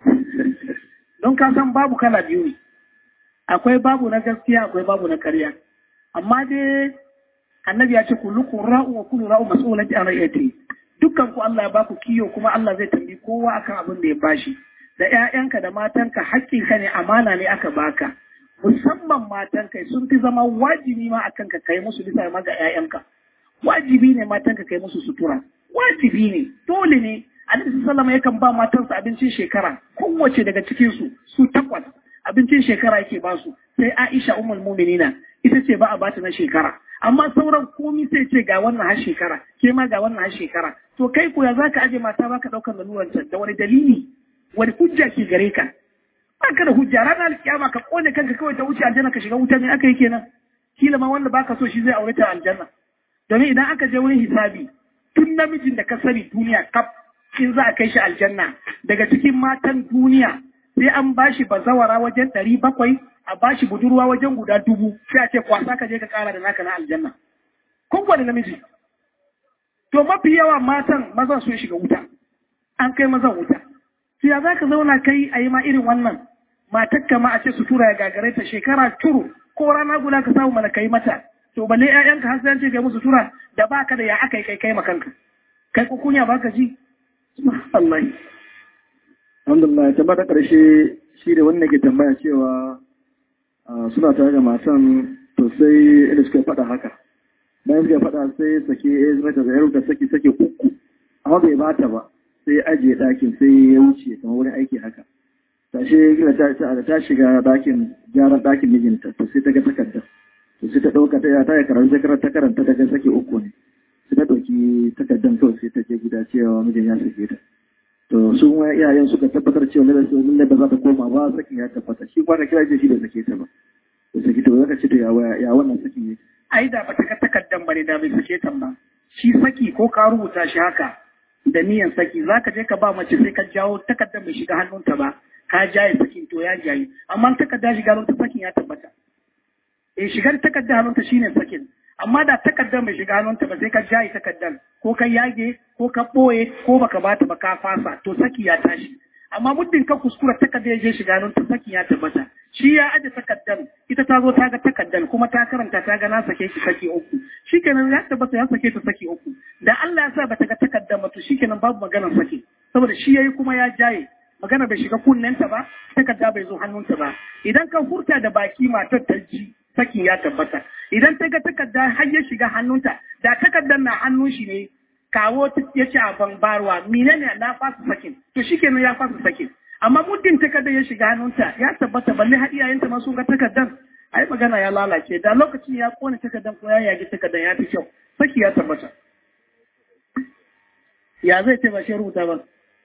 don ka san babu kala biyu ne akwai babu na gaskiya akwai babu na karya amma dai annabi ya ce kullukum ra'u wa kullu ra'u mas'ulun an ra'yati dukkan ku Allah ya baku kiyo kuma Allah zai tambi kowa akan abin da ya bashi da ƴaƴanka da matanka haƙƙinka ne amana ne aka baka musamman matanka sun fi zama wajibi ma akan ka kai musu bisa ma ga ƴaƴanka wajibi ne matanka kai musu sutura wajibi ne dole ne Annabi sallallahu yakan ba matansa abincin shekara kowace daga cikin su su takwas abincin shekara yake ba su sai Aisha ummul mu'minina ita ce ba a bata na shekara amma sauran komi sai ce ga wannan har shekara ke ma ga wannan har shekara to kai ko ya zaka aje mata baka daukar laluran da wani dalili wani hujja ke gare ka baka da hujja ranar alkiyama ka kone kanka kawai ta wuce aljanna ka shiga wuta ne aka yi kenan kila ma wanda baka so shi zai aure ta aljanna domin idan aka je wurin hisabi tun namijin da ka sani duniya kaf in za a kai shi aljanna daga cikin matan duniya sai an bashi bazawara wajen ɗari bakwai a bashi budurwa wajen guda dubu sai a ce kwasa ka je ka kara da naka na aljanna kowane namiji to mafi yawa matan mazan sun shiga wuta an kai mazan wuta to ya za ka zauna kai a yi ma irin wannan matar kama a ce su tura ya gagare ta shekara turu ko rana guda ka samu mana kai mata to balle ƴaƴanka har sai an ce kai musu tura da baka da ya aka yi kai kai makanka kai ko kunya baka ji Allah alhamdulillah ta ta ƙarshe shi da wannan ke tambaya cewa suna tare da matan to sai inda suka faɗa haka bayan suka faɗa sai sake ya zama ta zayar da sake sake uku amma bai bata ba sai ya ajiye ɗakin sai ya wuce kamar wurin aiki haka tashe gina ta ta shiga ɗakin gyaran ɗakin mijinta to sai ta ga takardar to sai ta ɗauka ta ta yi karanta ta karanta ta ga sake uku ne sai ta ɗauki takardar kawai sai ta je gida cewa mijin ya sake ta to su ma iyayen suka tabbatar cewa lalle su lalle ba za ta koma ba sakin ya tabbata shi kwana kira ce shi bai sake ta ba to saki to zaka ce to ya ya wannan sakin yake ai da ba ta ka takaddan bare da bai sake ta ba shi saki ko ka rubuta shi haka da niyan saki za ka je ka ba mace sai ka jawo takardar mai shiga hannunta ba ka jaye sakin to ya jaye amma takarda shiga hannunta sakin ya tabbata eh shigar takardar hannunta shine sakin amma da takardar mai shiga hannunta ba sai ka jaye takardar ko ka yage ko ka ɓoye ko baka bata ba ka fasa to saki ya tashi amma muddin ka kuskura takardar ya je shiga hannunta saki ya tabbata shi ya aje takardar ita ta zo ta ga takardar kuma ta karanta ta ga na sake ki saki uku shikenan ya tabbata ya sake ta saki uku da Allah ya sa bata ga takardar ba to shikenan babu maganar saki saboda shi yayi kuma ya jaye magana bai shiga kunnenta ba takarda bai zo hannunta ba idan ka hurta da baki matar ta ji saki ya tabbata idan ta ga takarda har ya shiga hannunta da takardar na hannun shi ne kawo ya ce a ban barwa menene na fasa sakin to shikenan ya fasa sakin amma muddin takardar ya shiga hannunta ya tabbata balle har iyayenta ma sun ga takardar ai magana ya lalace da lokacin ya kone takardar ko ya yagi takardar ya fi kyau saki ya tabbata ya zai ce ba shi rubuta ba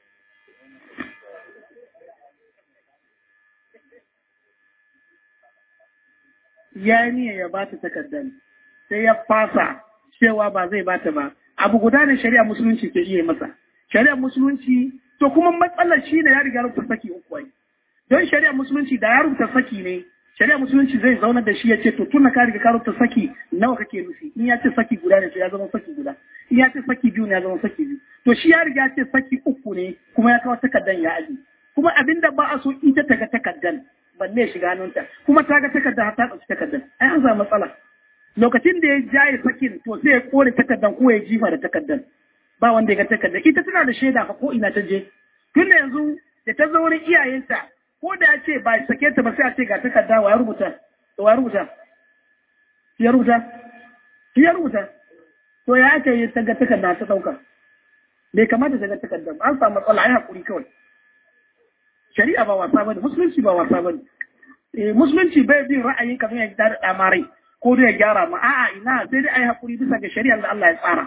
ya niyya ya ba ta takardar sai ya fasa cewa ba zai bata ba abu guda ne shari'a musulunci ke iya masa shari'a musulunci to kuma matsalar shi ne ya riga rubuta saki uku ai don shari'a musulunci da ya rubuta saki ne shari'a musulunci zai zauna da shi ya ce to tun ka riga ka rubuta saki nawa kake nufi in ya ce saki guda ne to ya zama saki guda in ya ce saki biyu ne ya zama saki biyu to shi ya riga ya ce saki uku ne kuma ya kawo takardan ya aji kuma abinda ba a so ita ta ga takardan balle shiga hannunta kuma ta ga takarda ta ɗauki takardan ai an samu matsala lokacin da ya jaye sakin to sai ya kore takardan ko ya jifa da takardan ba wanda ya ga takardan ita tana da shaida fa ko ina ta je tun da yanzu da ta zo wurin iyayenta ko da ya ce ba sake ta ba sai a ce ga takarda wa ya rubuta to wa ya rubuta ya rubuta ya rubuta to ya aka yi ta ga takarda ta ɗauka bai kamata ta ga takardan an samu matsala ai hakuri kawai shari'a ba wasa bane musulunci ba wasa bane eh musulunci bai bin ra'ayin kamar ya da damarai ko da ya gyara ma a'a ina sai dai ai hakuri bisa ga shari'ar da Allah ya tsara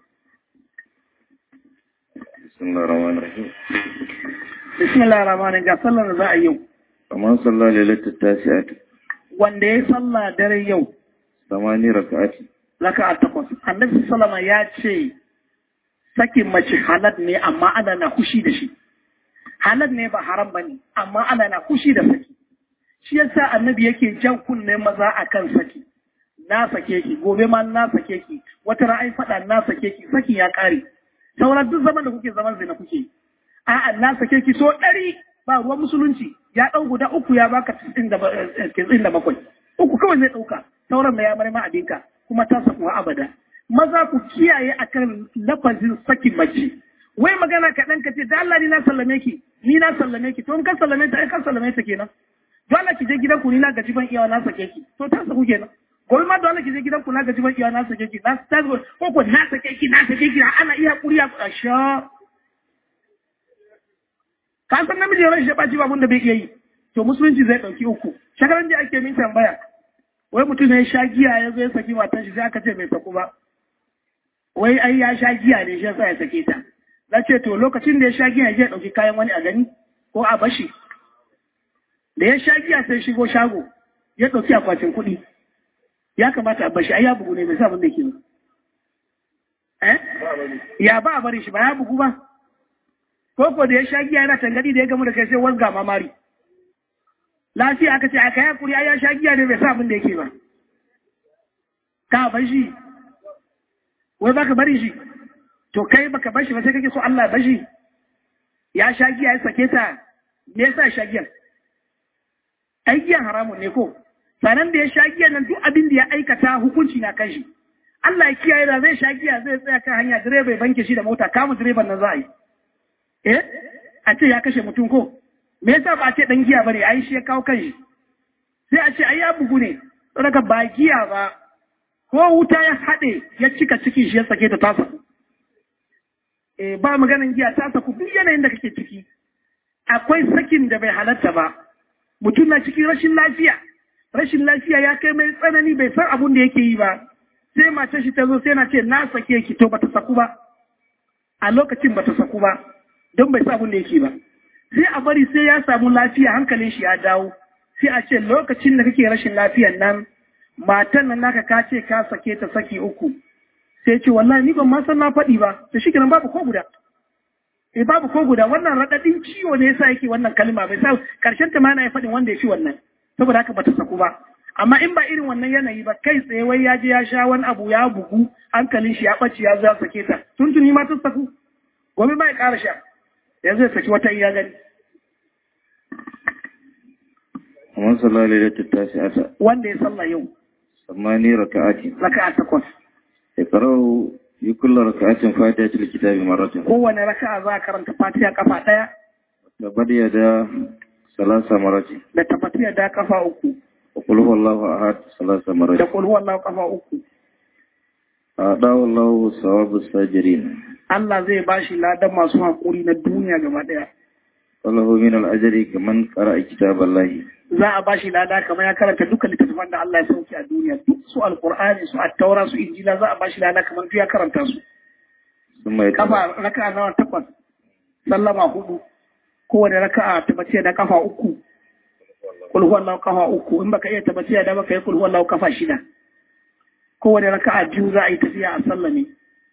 bismillahir rahmanir rahim bismillahir rahmanir ga sallar da za a yau kamar sallah lailatul tasi'at wanda ya sallah dare yau samani raka'ati raka'a takwas annabi sallama ya ce sakin mace halal ne amma ana na kushi da shi halal ne ba haram ba ne amma ana na kushi da saki shi yasa annabi yake jan kunne maza akan saki na sake ki gobe ma na sake ki wata ra'ayi faɗa na sake ki saki ya ƙare sauran duk zaman da kuke zaman zina kuke a'a na sake ki so ɗari ba ruwan musulunci ya ɗau guda uku ya baka tisin da bakwai uku kawai zai ɗauka sauran da ya marma abinka kuma ta saku abada maza ku kiyaye akan lafazin sakin mace wai magana kaɗan ka ce da Allah ni na sallame ki ni na sallame ki to in ka sallame ta ai ka sallame ta kenan dole ki je gidan ku ni na gaji ban iyawa na sake ki to ta saku kenan gobe ma dole ki je gidan ku na gaji ban iyawa na sake ki na ta ko ko na sake ki na sake ki ana iya kuriya a sha ka san namiji ran shi baci babun da bai iya yi to musulunci zai dauki uku shakaran da ake min tambaya wai mutum ne ya sha giya ya zo ya saki matan shi sai aka ce bai saku ba wai ai ya sha giya ne shi yasa ya sake ta na ce to lokacin da ya sha giya ya ɗauki kayan wani a gani ko a bashi da ya sha giya sai shigo shago ya ɗauki akwatin kuɗi ya kamata a bashi ai ya bugu ne bai sa abin da ke ba eh ya ba a bari shi ba ya bugu ba ko ko da ya sha giya yana tangadi da ya gamu da kai sai wanga mamari lafiya aka ce aka yi hakuri ai ya sha giya ne bai sa abin da yake ba ka bashi wai baka bari shi to kai baka bar shi ba sai kake so Allah bar shi ya sha giya ya sake ta me yasa sha giyan ai giyan haramun ne ko sanan da ya sha giyan nan duk abin da ya aikata hukunci na kan shi Allah ya kiyaye da zai sha giya zai tsaya kan hanya direba ya banke shi da mota kama direban nan za a yi eh a ce ya kashe mutum ko me yasa ba a ce dan giya bane ai shi ya kawo kan shi sai a ce ai ya bugu ne daga ba giya ba ko wuta ya haɗe ya cika cikin shi ya sake ta tasa ba maganin giya ta saku duk yanayin da kake ciki akwai sakin da bai halatta ba mutum na cikin rashin lafiya rashin lafiya ya kai mai tsanani bai san abun da yake yi ba sai mace shi ta zo sai na ce na sake ki to bata saku ba a lokacin bata saku ba don bai san abun da yake ba sai a bari sai ya samu lafiya hankalin shi ya dawo sai a ce lokacin da kake rashin lafiyan nan matan nan naka ka ce ka sake ta saki uku sai ce wallahi ni ban ma san na faɗi ba da shi kenan babu ko guda eh babu ko guda wannan radadin ciwo ne yasa yake wannan kalma bai sa karshen ta ma na ya faɗin wanda ya ci wannan saboda haka bata saku ba amma in ba irin wannan yanayi ba kai tsaye wai ya je ya sha wani abu ya bugu hankalin shi ya ɓace ya zo ya sake ta tuntuni ma ta saku gobe ba ya ƙara sha yanzu ya saki wata iya gani ومن صلى ليلة التاسعة wanda ya sallah yau ثماني ركعات raka'a takwas يقرأ في كل ركعة فاتحة الكتاب مرة kowane raka'a za a karanta fatiha kafa ɗaya وتبد يدا ثلاث مرات da tafatiya da kafa uku وقل هو الله أحد ثلاث da مرات kul huwallahu kafa uku أعطاه الله ثواب الساجرين Allah zai bashi ladan masu haƙuri na duniya gaba ɗaya وله من الأجر كمن قرأ كتاب الله za a bashi lada kamar ya karanta dukkan littattafan da Allah ya sauke a duniya duk su alqur'ani su at-taura su injila za a bashi lada kamar duk ya karanta su ثم يقرأ kafa raka'a nawa takwas sallama hudu kowane raka'a tabbaciya da kafa uku kul huwallahu kafa uku in baka iya tabbaciya da baka yi kul huwallahu kafa shida kowane raka'a biyu za a yi tafiya a sallame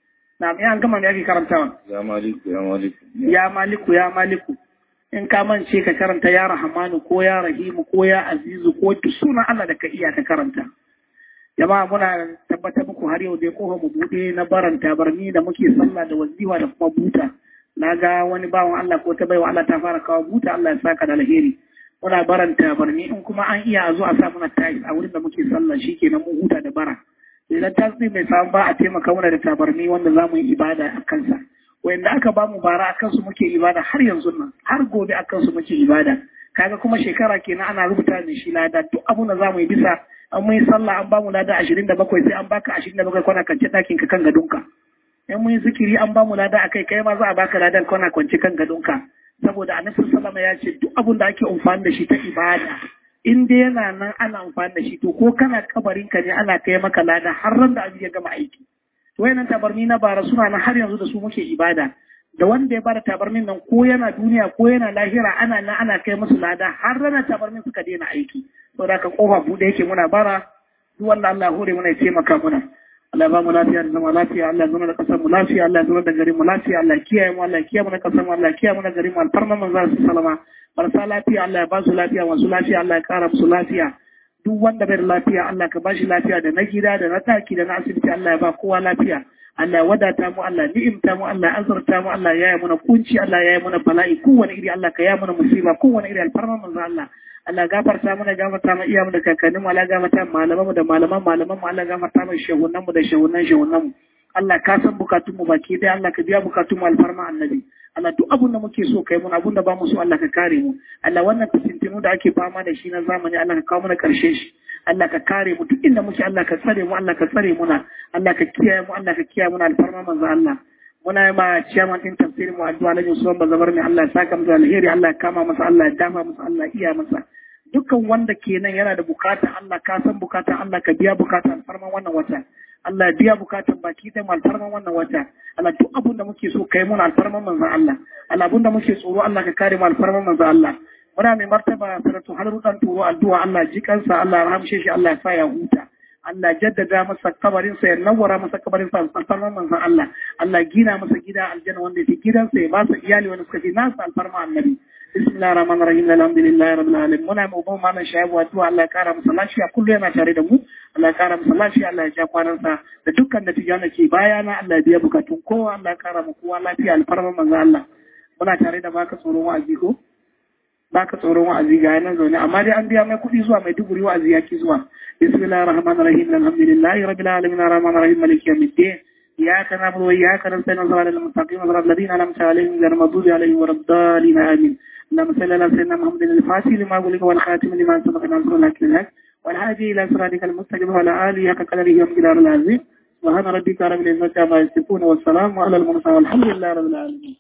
na me an gama me ake karantawa يا مالك يا مالك ya maliku ya maliku in ka mance ka karanta ya rahamanu ko ya rahimu ko ya azizu ko duk sunan Allah da ka iya ka karanta jama'a muna tabbatar muku har yau dai kofa mu bude na baranta barni da muke sallah da waziwa da kuma buta na ga wani bawan Allah ko ta baiwa Allah ta fara kawo buta Allah ya saka da alheri muna baranta barni in kuma an iya a zo a sa muna tayi a wurin da muke sallah shikenan mun huta da bara idan tasiri mai samu ba a taimaka mana da tabarni wanda za mu yi ibada a kansa wanda aka ba mu bara a kansu muke ibada har yanzu nan har gobe a kansu muke ibada kaga kuma shekara kenan ana rubuta da shi lada duk abun da za mu yi bisa an mun yi sallah an ba mu lada ashirin da bakwai sai an baka ashirin da bakwai kwana kance ɗakin ka kan gadonka in mun yi zikiri an ba mu lada akai kai ma za a baka ladan kwana kwance kan gadonka saboda annabi sallama ya ce duk abun da ake amfani da shi ta ibada in dai yana nan ana amfani da shi to ko kana kabarin ka ne ana kai maka lada har ran da abin ya gama aiki to wayannan tabarni na bara suna nan har yanzu da su muke ibada da wanda ya bada tabarmin nan ko yana duniya ko yana lahira ana nan ana kai musu lada har ranar tabarmin suka daina aiki saboda ka kofa bude yake muna bara duk wanda Allah hore muna ya taimaka muna Allah ya ba mu lafiya da zama lafiya Allah ya zama da kasar mu lafiya Allah ya zama da garin mu lafiya Allah ya kiyaye mu Allah ya kiyaye mu da kasar mu Allah ya kiyaye mu da garin mu alfarma manzo sallama marasa lafiya Allah ya ba su lafiya masu lafiya Allah ya kara musu lafiya duk wanda bai da lafiya Allah ka ba shi lafiya da na gida da na taki da na asibiti Allah ya ba kowa lafiya Allah ya wadata mu Allah ya ni'imta mu Allah ya azurta mu Allah ya yi mana kunci Allah ya yi mana bala'i kowane iri Allah ka yi mana musiba kowane iri alfarma manzo Allah Allah gafarta mana gafarta mu iyamu da kakannin mu Allah gafarta mu malaman mu da malaman malaman mu Allah gafarta mu shehunan mu da shehunan shehunan mu Allah ka san bukatun mu baki dai Allah ka biya bukatun mu alfarma annabi Allah duk abun da muke so kai mun abun da ba mu so Allah ka kare mu Allah wannan fitintinu da ake fama da shi na zamani Allah ka kawo mana karshen shi Allah ka kare mu duk inda muke Allah ka tsare mu Allah ka tsare muna Allah ka kiyaye mu Allah ka kiyaye muna alfarma manzo Allah muna yi ma ciyaman din tafsirin mu addu'a na Yusuf Bazabar mai Allah ya saka mu da alheri Allah ya kama masa Allah ya dama masa Allah ya iya masa dukkan wanda kenan yana da bukata Allah ka san bukata Allah ka biya bukata alfarman wannan wata Allah ya biya bukatan baki da mu alfarman wannan wata Allah duk abun da muke so kai muna alfarman manzon Allah Allah abun da muke tsoro Allah ka kare mu alfarman manzon Allah muna mai martaba saratu har rudan turo addu'a Allah ji kansa Allah ya rahamshe shi Allah ya sa ya huta Allah jaddada masa kabarin sa ya nawara masa kabarin sa alfarman manzon Allah Allah gina masa gida aljanna wanda yake gidansa ya ba sa iyali wanda suka fi nasa alfarma annabi bismillahir rahmanir rahim alhamdulillahi rabbil alamin muna mu ba malam shaibu addu'a Allah ya kara masa lafiya kullu yana tare da mu Allah ya kara masa lafiya Allah ya ja kwanansa da dukkan da tijana ke bayana Allah ya biya bukatun kowa Allah ya kara mu kowa lafiya alfarman manzon Allah muna tare da baka tsoron wa'azi ko baka tsoron wa'azi ga yanan zaune amma dai an biya mai kuɗi zuwa mai duguri wa'azi ya ki zuwa bismillahir rahmanir rahim alhamdulillahi rabbil alamin arrahmanir rahim maliki yawmiddin iyyaka na'budu wa iyyaka nasta'in ihdinas siratal صراط الذين أنعمت عليهم غير المغضوب عليهم ولا الضالين آمين اللهم صل على سيدنا محمد الفاتح لما أغلق والخاتم لما سبق ناصر الحق بالحق والهادي إلى صراطك المستقيم وعلى آله حق قدره ومقداره العظيم سبحان ربك رب العزة عما يصفون والسلام على المرسلين والحمد لله رب العالمين